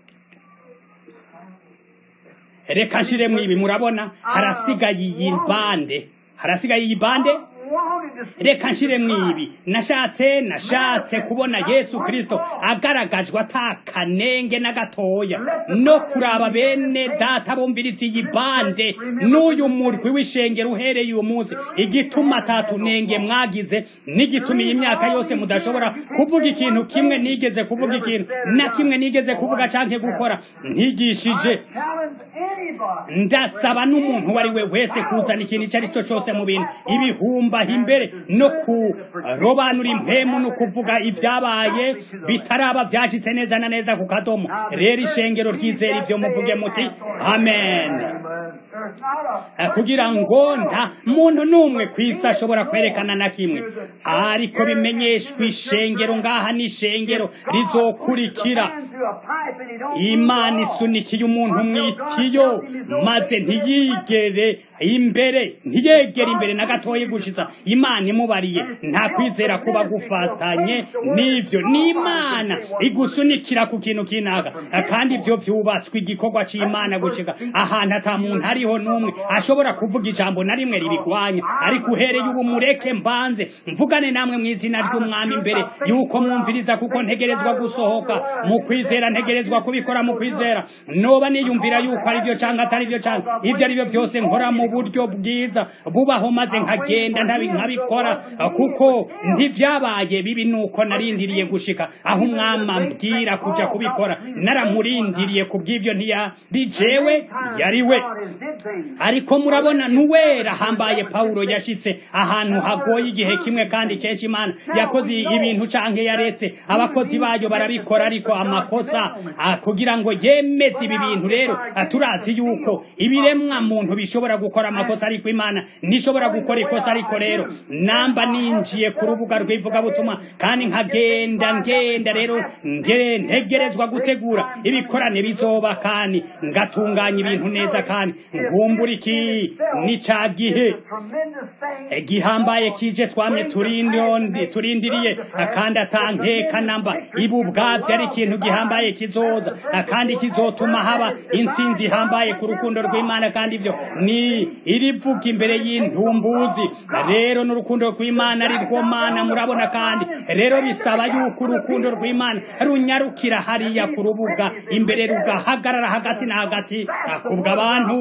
[SPEAKER 2] reka nshiremwo ibi murabona harasigaye iyi bande harasigaye iyi bande
[SPEAKER 3] Wanted to see
[SPEAKER 2] reka nshiremwo ibi nashatse nashatse kubona yesu kristo agaragajwe atakanenge na gatoya no kuraba bene data bumviriza iyi bande n'uyu murwi w'ishengero uhereye uyu munsi igituma atatunenge mwagize n'igituma iyi myaka yose mudashobora kuvuga ikintu kimwe nigeze kuvuga ikintu na kimwe nigeze kuvuga canke gukora ntigishije
[SPEAKER 3] challenge anybody.
[SPEAKER 2] ndasaba n'umuntu uwo ari we wese kuzana ikintu icyo ari cyo cyose mu bintu ibihumbaha imbere no kurobanura impemu no kuvuga ibyabaye bitaraba byashitse neza na neza ku kadomo rero ishengero ryizera ibyo muvuge muti amen
[SPEAKER 3] There's not a
[SPEAKER 2] Eh, kugira ngo nta muntu n'umwe ku isi ashobora kwerekana na kimwe ariko bimenyeshwa ishengero ngaha n'ishengero rizokurikira
[SPEAKER 3] hand through a pipe and he don't
[SPEAKER 2] imana
[SPEAKER 3] move at all.
[SPEAKER 2] isunikiye umuntu mu itiyo maze ntiyigere imbere ntiyegere imbere na gatoya gushitsa imana imubariye nta kwizera kuba gufatanye n'ivyo n'imana igusunikira ku kintu kinaka kandi ivyo vyubatswe igikorwa c'imana gushika ahantu ata muntu hariho n'umwe ashobora kuvuga ijambo na rimwe ribigwanya ariko uhereye ubu mureke mbanze mvugane namwe mu izina ry'umwami imbere yuko mwumviriza kuko ntegerezwa gusohoka mu kwizera ntegerezwa kubikora mu kwizera noba niyumvira yuko ari byo cyangwa atari byo cyangwa ibyo ari byo byose nkora mu buryo bwiza bubaho maze nkagenda ntabi nkabikora kuko ntibyabaye bibi nuko narindiriye gushika aho umwami ambwira kuja kubikora naramurindiriye ku bw'ivyo ntiyari jewe yari we
[SPEAKER 3] God is did things.
[SPEAKER 2] ariko murabona nuwera hambaye pawulo yashitse ahantu hagoye igihe kimwe kandi kenshi imana yakoze ibintu canke yaretse abakozi bayo barabikora ariko amakosa ah, kugira ngo yemeze ibi bintu rero ah, turazi yuko ibiremwa muntu bishobora gukora amakosa ariko imana ntishobora gukora ikosa ariko rero namba ninjiye ku rubuga rw'ivugabutumwa kandi nkagenda ngenda rero nge ntegerezwa gutegura ibikorane bizoba kandi ngatunganya ibintu neza kandi ngumbura iki ni ca gihe
[SPEAKER 3] Tremendous thing.
[SPEAKER 2] gihambaye kije twamye turindondi turindiriye kandi atankeka namba ibu ubwavyo ari ikintu gihambaye kizoza kandi kizotuma haba intsinzi ihambaye ku rukundo rw'imana kandi ivyo ni irivuga imbere y'intumbuzi rero n'urukundo rw'imana ari rwo mana murabona kandi rero bisaba yuko urukundo rw'imana runyarukira hariya ku rubuga imbere rugahagarara hagati na hagati kubw'abantu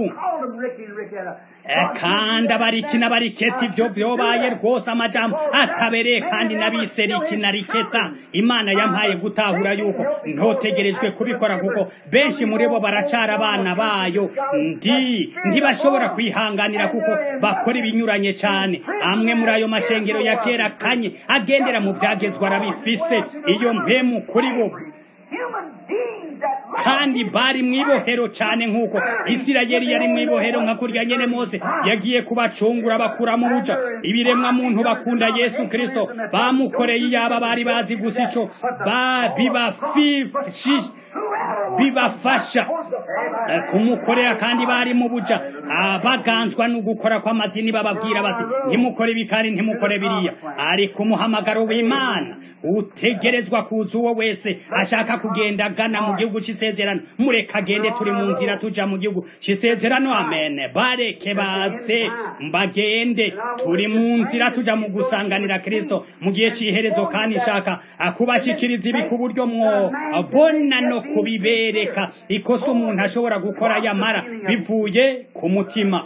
[SPEAKER 3] them Ricky and Ricketta.
[SPEAKER 2] Eh, kandi abariki n'abariketi ibyo byobaye rwose amajambo atabereye kandi n'abiseriki na riketa imana yampaye gutahura yuko ntotegerejwe kubikora kuko benshi muri bo baracara abana bayo ndi ntibashobora kwihanganira kuko bakora ibinyuranye cyane amwe muri ayo mashengero ya kera kanye agendera mu byagezwa arabifise iyo mpemu kuri bo
[SPEAKER 3] Human beings that
[SPEAKER 2] kandi bari mwibohero cyane nk'uko isirayeli yari mwibohero nka kurya nyene mose yagiye kubacungura bakura mu buja ibiremwa muntu bakunda yesu kristo bamukoreye iyaba bari bazi gusa ico ba- bibafishi- bibafasha eh, kumukorera kandi bari mu buja Ah, baganzwa no gukora kw'amadini bababwira bati ntimukore ibi kandi ntimukore biriya ariko umuhamagaro w'imana utegerezwa kuza uwo wese ashaka kugenda agana mu gihugu c'isezerano mureka agende turi mu nzira tuja mu gihugu c'isezerano amen bareke baze mbagende turi mu nzira tuja mu gusanganira kristo mu gihe c'iherezo kandi nshaka ah, kubashikiriza ibi ku buryo mwobona no kubibereka ikosa umuntu ashobora gukora yamara bivuye ku mutima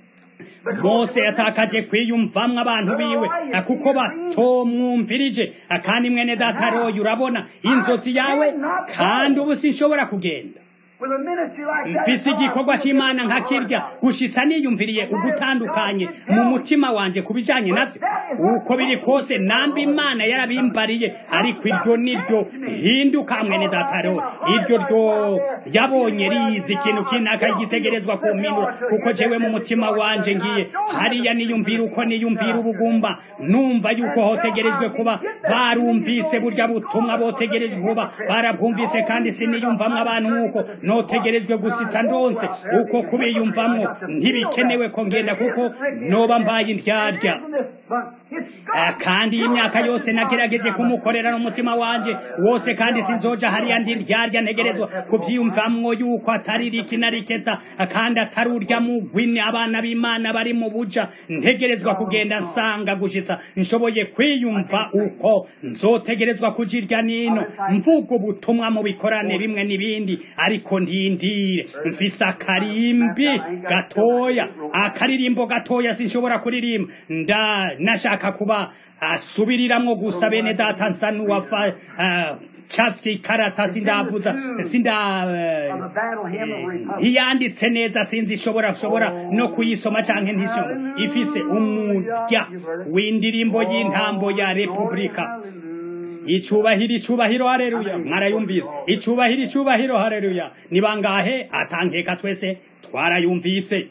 [SPEAKER 2] mose yatakaje kwiyumvamwo abantu biwe ah, kuko batomwumvirije Ah, kandi mwene data royo urabona inzozi yawe kandi ubu sinshobora kugenda
[SPEAKER 3] with a ministry like that.
[SPEAKER 2] mfise igikorwa c'imana nka kirya gushitsa niyumviriye ugutandukanye mu mutima wanje ku bijanye navyo uko biri kose namba imana yarabimbariye ariko iryo niryo hinduka mwene dataro iryo ryo yabonye rizi ikintu kinaka igitegerezwa kumpindura kuko jewe mu mutima wanje ngiye hariya niyumvira uko niyumvira ubugumba numva yuko hotegerejwe kuba barumvise burya butumwa botegerejwe kuba barabwumvise kandi siniyumvamwo abantu nk'uko notegerejwe gusitsa ndonse uko kubiyumvamwo ntibikenewe ko ngenda kuko noba mbaye indyarya Eh, kandi iyi myaka yose nagerageje kumukorera n'umutima wanje wose kandi sinzoja hariya ndi ndyarya ntegerezwa kuvyiyumvamwo yuko atari riki na riketa eh, kandi atari urya mugwini abana b'imana bari mu buja ntegerezwa kugenda nsanga gushitsa nshoboye kwiyumva uko nzotegerezwa kujirya nino mvuga ubutumwa mu bikorane bimwe n'ibindi ariko ndindire mfise akarimbi gatoya akaririmbo gatoya sinshobora kuririmba nda nashaka kuba asubiriramwo gusa bene data nsa n'uwafa ah, cafye ikarata sindavuza sinda eh,
[SPEAKER 3] On the battle hymn of Republic.
[SPEAKER 2] ntiyanditse neza sinzi ishobora shobora no kuyisoma canke ntisoma ifise umurya w'indirimbo y'intambo ya repubulika icubahiro icubahiro hareruya mwarayumvise icubahiro icubahiro hareruya ni bangahe atankeka twese twarayumvise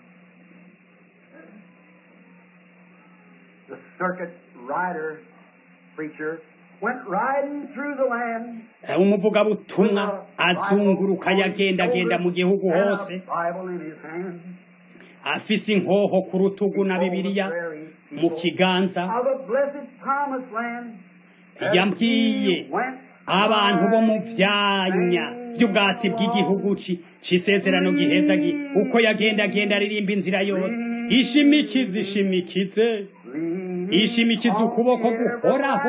[SPEAKER 3] The circuit rider preacher went riding through the land.
[SPEAKER 2] Eh, umuvugabutumwa azunguruka yagendagenda mu gihugu
[SPEAKER 3] and a
[SPEAKER 2] hose
[SPEAKER 3] Bible in his hand.
[SPEAKER 2] afise inkoho ku rutugu na bibiliya mu kiganza
[SPEAKER 3] Of a blessed promised land.
[SPEAKER 2] yambwiye abantu bo mu vyanya by'ubwatsi bw'igihugu ci c'isezerano giheza gi uko yagendagenda aririmba inzira yose ishimikize ishimikize ishimikize ukuboko guhoraho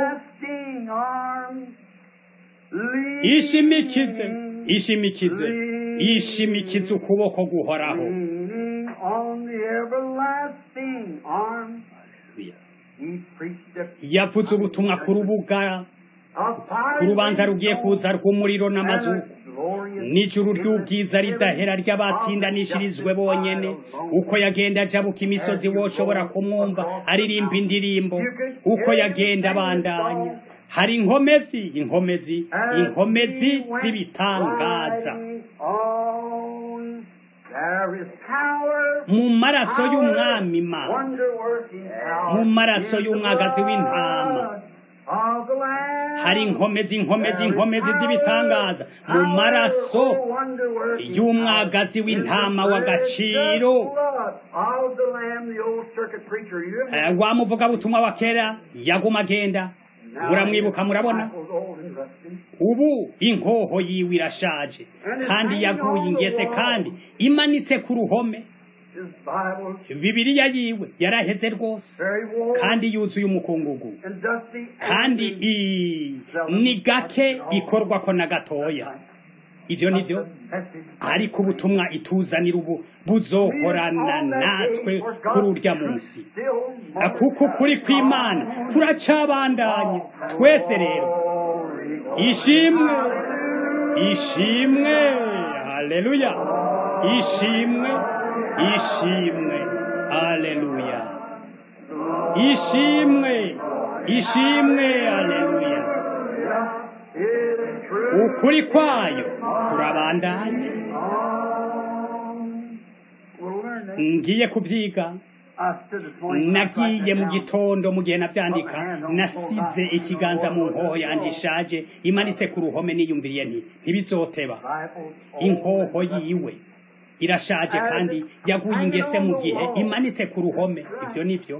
[SPEAKER 2] ishimikize ishimikize ishimikize ukuboko guhoraho
[SPEAKER 3] Leaning on the everlasting arm. He preached the
[SPEAKER 2] yavuze ubutumwa ku rubuga
[SPEAKER 3] of
[SPEAKER 2] ku rubanza rugiye kuza rw'umuriro n'amazuku n'ijuru ry'ubwiza ridahera ry'abatsindanishirizwe bonyene uko yagenda ajabuka imisozi woshobora kumwumva aririmba indirimbo uko yagenda abandanya hari inkomezi inkomezi inkomezi z'ibitangaza mu maraso y'umwami Imana mu maraso y'umwagazi w'intama hari inkomezi inkomezi inkomezi z'ibitangaza mu maraso y'umwagazi w'intama w'agaciro Eh, wa muvugabutumwa wa kera yaguma agenda muramwibuka murabona ubu inkoho yiwe irashaje kandi yaguye ingese kandi imanitse ku ruhome bibiliya yiwe yaraheze rwose kandi yuzuye umukungugu kandi i- ni gake ikorwa ko na gatoya ivyo nivyo ariko ubutumwa ituzanira ubu buzohorana natwe kuri urya munsi kuko ukuri kw'imana kuracabandanye twese rero ishimwe ishimwe haleluya ishimwe ishimwe haleluya ishimwe ishimwe haleluya ukuri kwayo kurabandanye ngiye kuvyiga nagiye mu gitondo mu gihe navyandika nasize ikiganza mu nkoho yanje ishaje imanitse ku ruhome niyumviriye nti ntibizoteba inkoho yiwe irashaje kandi yaguye ingese mu gihe imanitse ku ruhome ivyo nivyo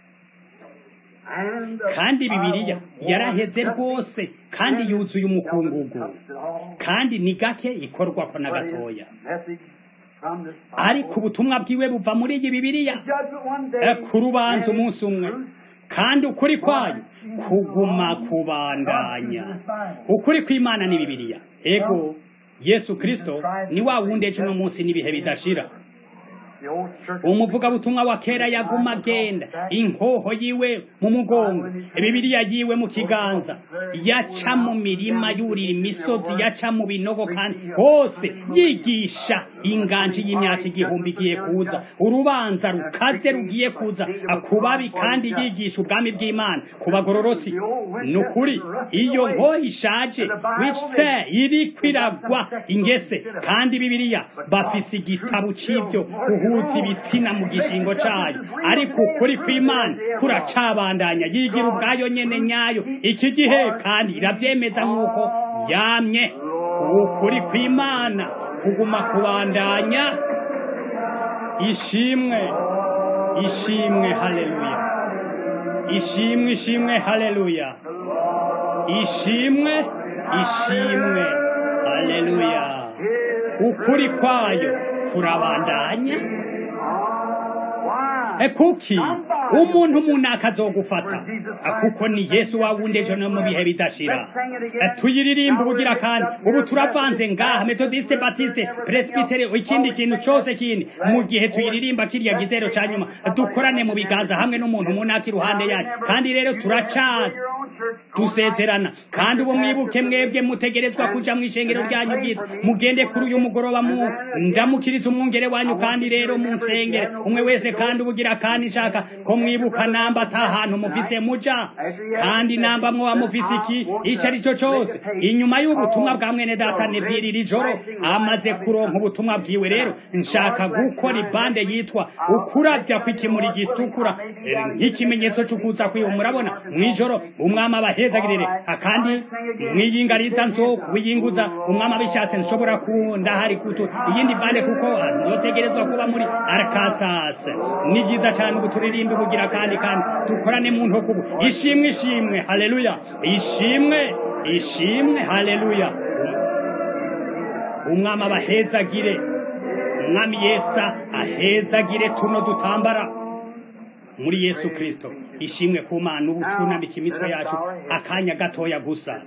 [SPEAKER 2] kandi bibiliya yaraheze rwose kandi yuzuye umukungugu kandi ni gake ikorwako na gatoya ariko ubutumwa bwiwe buva muri iyi bibiliya ku rubanza umunsi umwe kandi ukuri kwayo kuguma kubandanya ukuri kw'imana ni bibiliya ego yesu kristo ni wa wundi ejo uno munsi n'ibihe bidashira umuvugabutumwa wa kera yaguma agenda inkoho yiwe mu mugongo bibiliya yiwe mu kiganza yaca mu mirima yurira imisozi yaca mu binogo kandi hose yigisha inganji y'imyaka igihumbi igiye kuza urubanza rukaze rugiye kuza kubabi kandi yigisha ubwami bw'imana ku bagororotsi ni ukuri iyo nkoho ishaje wicse iri kwiragwa ingese kandi bibiliya bafise igitabo c'ivyo guhuza ibitsina mu gishingo cayo ariko ukuri kw'imana kuracabandanya yigira ubwayo nyene nyayo iki gihe kandi iravyemeza nk'uko yamye ukuri kw'imana kuguma kubandanya ishimwe ishimwe haleluya ishimwe ishimwe haleluya ishimwe ishimwe haleluya ukuri kwayo kurabandanya kuki umuntu munaka azogufata kuko ni yesu wawundi ejo no mu bihe bidashira tuyiririmba ubugira kandi ubu turavanze ngaha metodiste batiste presbitere ikindi kintu cose kindi mu gihe tuyiririmba kiriya gitero ca nyuma dukorane mu biganza hamwe n'umuntu munaka iruhande yacu kandi rero turacana dusezerana kandi ubu mwibuke mwebwe mutegerezwa kuja mu ishengero ryanyu bwite mugende kuri uyu mugoroba mu ndamukiriza umwungere wanyu kandi rero munsengere umwe wese kandi ubugira kandi nshaka ko mwibuka namba ata hantu mufise muja kandi namba mwoba mufise iki ico ari cyo cose inyuma y'ubutumwa bwa mwene data neviri iri joro amaze kuronka ubutumwa bwiwe rero nshaka gukora ibande yitwa ukuravya kw'ikimuri gitukura nk'ikimenyetso c'ukuza kwiwe murabona mw'ijoro umwami abahezagirire akandi mwiyingariza nzo wiyinguza umwami abishatse nshobora kundahari kutu iyindi bande kuko nzotegerezwa kuba muri arkasas ni vyiza cane ubu turirimbe ubugira kandi kandi dukorane mu ntokubu ishimwe ishimwe haleluya ishimwe ishimwe haleluya umwami abahezagire umwami yesa ahezagire tuno dutambara muri yesu kristo ishimwe ku mana ubu tunambika imitwe yacu akanya gatoya gusa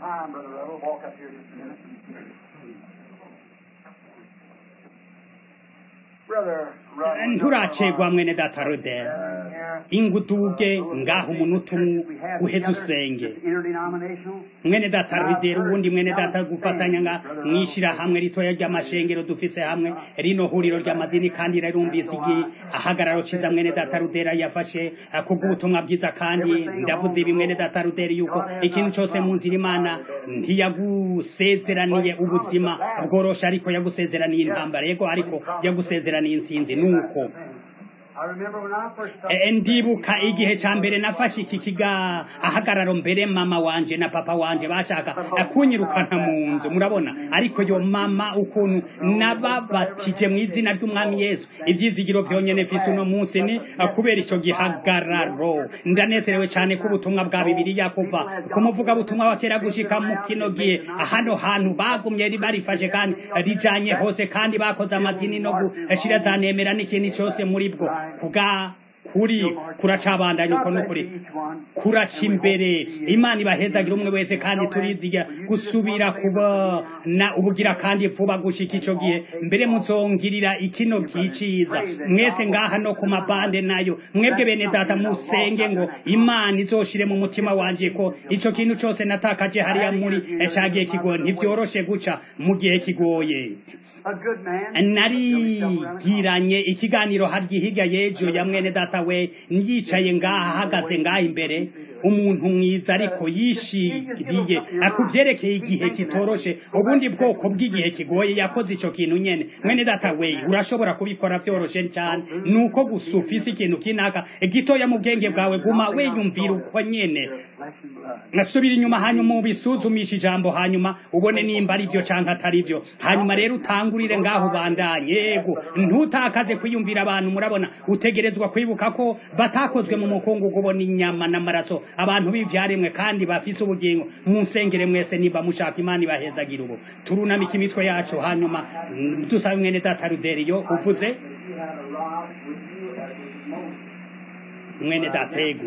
[SPEAKER 2] nturacegwa mwene data rodel inguduge ngaho umunota umwe uheze usenge mwene data rodel ubundi mwene data gufatanya nga mwishira hamwe ritoya ry'amashengero dufise hamwe rino huriro ry'amadini kandi rarumvise igihe ahagararo ciza mwene data rodel yafashe kubw'ubutumwa bwiza kandi ndavuze ibi mwene data rodel yuko ikintu cose mu nzira imana ntiyagusezeraniye ubuzima bworosha ariko yagusezeraniye intambara yego ariko yagusezeraniye intsinzi nuko ndibuka igihe ca mbere nafashe iki kiga ahagararo mbere mama wanje na papa wanje bashaka kunyirukana mu nzu murabona ariko yo mama ukuntu nababatije mu izina ry'umwami yesu ivyizigiro vyonyene mfise uno munsi ni kubera ico gihagararo ndanezerewe cane ko ubutumwa bwa bibiliya kuva ku muvugabutumwa wa kera gushika mu kino gihe hano hantu bagumye barifashe kandi rijanye hose kandi bakoze amadini no gushira za nemera n'ikintu cose muri bwo kuga ukuri kuracabandanya uko n'ukuri kuraca imbere imana ibahezagira umwe wese kandi turizigira gusubira kubona ubugira kandi vuba gushika ico gihe mbere muzongirira ikino kiciza mwese ngaha no ku mabande nayo mwebwe bene data musenge ngo imana izoshire mu mutima wanje ko ico kintu cose natakaje hariya muri cagiye kigoye ntibyoroshe guca mu gihe kigoye narigiranye ikiganiro harya hirya y'ejo ya mwene data we yicaye ngaha ahagaze ngaha imbere umuntu mwiza ariko yishiriye akuvyerekeye igihe kitoroshe ubundi bwoko bw'igihe kigoye yakoze ico kintu nyene mwene data we urashobora kubikora vyoroshe cyane nuko gusa ufise ikintu kinaka gitoya mu bwenge bwawe guma wiyumvira uko nyene nasubira inyuma hanyuma ubisuzumisha ijambo hanyuma ubone nimba ari byo canke atari byo hanyuma rero utangurire ngaho bandanye yego ntutakaze kwiyumvira abantu murabona utegerezwa kwibuka ko batakozwe mu mukungugu ubona inyama n'amaraso abantu b'ivyaremwe kandi bafise ubugingo munsengere mwese niba mushaka imana ibahezagira ubu turunamika imitwe yacu hanyuma dusabe mwene data ruderiyo uvuze mwene data yego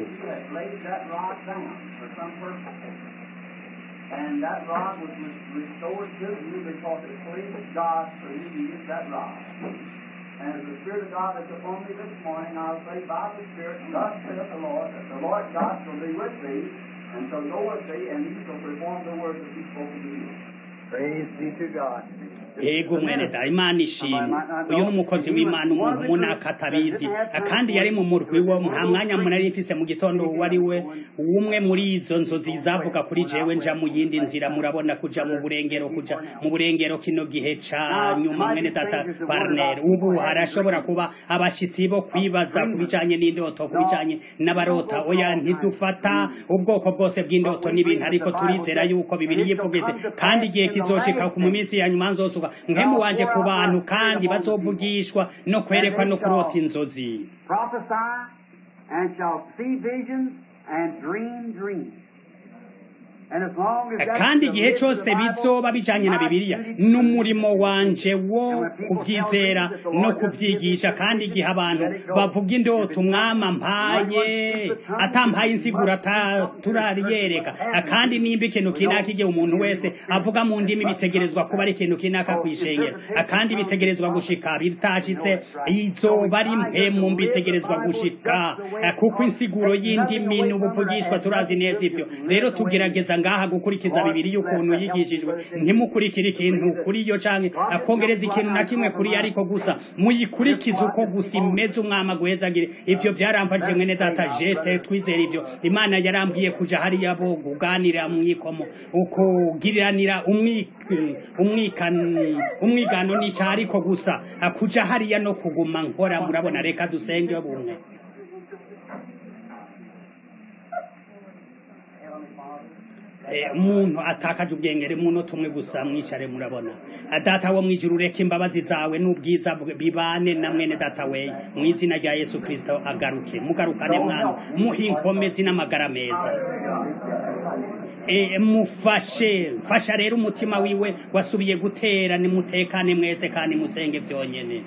[SPEAKER 3] And that rod was restored to you because it pleased God for you to use that rod. And as the Spirit of God is upon me this morning, I'll say by the Spirit, thus saith the Lord, that the Lord God shall be with thee, and shall go with thee, and he shall perform the words that he spoken to you. Praise be to God.
[SPEAKER 2] ego mwene da imana ishimwe uyu ni umukozi w'imana umuntu munaka atabizi kandi yari mu murwi wo nta mwanya munari mfise mu gitondo uwo ari we umwe muri izo nzozi zavuga kuri jewe nja mu yindi nzira murabona kuja mu burengero kuja mu burengero kino gihe ca nyuma mwene data barner ubu harashobora kuba abashitsi bo kwibaza ku bijanye n'indoto ku bijanye n'abarota oya ntidufata ubwoko bwose bw'indoto n'ibintu ariko turizera yuko bibiri yivuga kandi igihe kizoshika ku mu minsi ya nyuma nzosuka nkemu wanje ku bantu kandi bazovugishwa no kwerekwa no kurota inzozi
[SPEAKER 1] Prophesy and shall see visions and dream dreams. And as long as that's
[SPEAKER 2] kandi
[SPEAKER 1] the
[SPEAKER 2] igihe
[SPEAKER 1] list of
[SPEAKER 2] cyose
[SPEAKER 1] the Bible,
[SPEAKER 2] bizoba bijanye na
[SPEAKER 1] my
[SPEAKER 2] bibiliya
[SPEAKER 1] duty to
[SPEAKER 2] n'umurimo wanje wo kuvyizera no kuvyigisha kandi igihe abantu bavuga indoto umwama mpaye atampaye insiguro ata- turariyereka kandi nimba ikintu kinaka igihe umuntu wese avuga mu ndimi bitegerezwa kuba ari ikintu kinaka kwishengera kandi bitegerezwa gushika bitashitse izoba ari mpemu bitegerezwa gushika kuko insiguro y'indimi n'ubuvugishwa turazi neza ivyo rero tugerageza ngaha gukurikiza bibiri y'ukuntu yigishijwe ntimukurikire ikintu kuri yo canke akongereza ikintu na kimwe kuri yo ariko gusa muyikurikize uko gusa imeze umwama guhezagire ivyo vyaramfashije mwene data jete twizera ivyo imana yarambwiye kuja hariya bo kuganira mwikomo ukugiriranira umwi umwikano umwigano nica ariko gusa kuja hariya no kuguma nkora murabona reka dusenge bumwe Eh, umuntu atakaje ubwengere umunota umwe gusa mwicare murabona Ah, data wo mwijuru ureke imbabazi zawe n'ubwiza bwe bibane na mwene data we mu izina rya yesu kristo agaruke mugarukane mwana muhe inkomezi n'amagara meza Eh, mufashe mfasha rero umutima wiwe wasubiye gutera nimutekane mwese kandi musenge vyonyene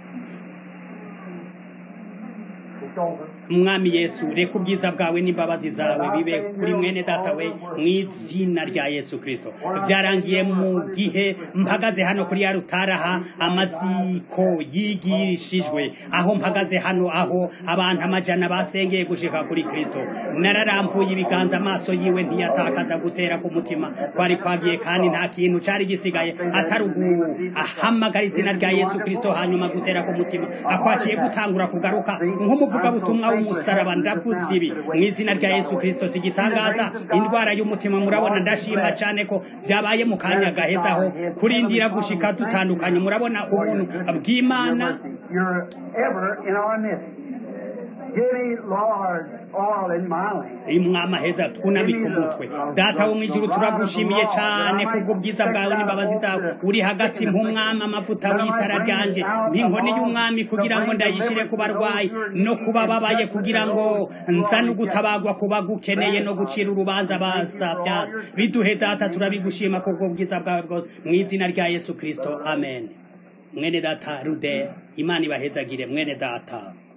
[SPEAKER 2] mwami yesu reka ubwiza bwawe n'imbabazi zawe bibe kuri mwene data we mu izina rya yesu kristo byarangiye mu gihe mpagaze hano kuri ya rutaraha amaziko yigishijwe aho mpagaze hano aho abantu amajana basengeye gushika kuri kristo nararambuye ibiganza amaso yiwe ntiyatakaza gutera ku mutima kwari kwagiye kandi nta kintu cari gisigaye atari ahamagara izina rya yesu kristo hanyuma gutera ku mutima akwaciye gutangura kugaruka nk'umuvugabutumwa w'umusaraba ndavuze ibi mu izina rya yesu kristo zigitangaza indwara y'umutima murabona ndashima cyane ko byabaye mu kanya gahezaho kurindira gushika dutandukanye murabona ubuntu bw'imana
[SPEAKER 1] You're ever in our midst. Give me, Lord, all in my lamp.
[SPEAKER 2] imwama heza twunamike umutwe data wo mwijuru turagushimiye cyane kubwo bwiza bwawe n'imbabazi zawe uri hagati nk'umwami amavuta w'itara ryanje nk'inkoni y'umwami kugira ngo ndayishyire ku barwayi no kuba babaye kugira ngo nzane ugutabagwa kuba gukeneye no gucira urubanza basabya biduhe data turabigushima kubwo bwiza bwawe bwose mu izina rya yesu kristo amen mwene data rude imana ibahezagire mwene data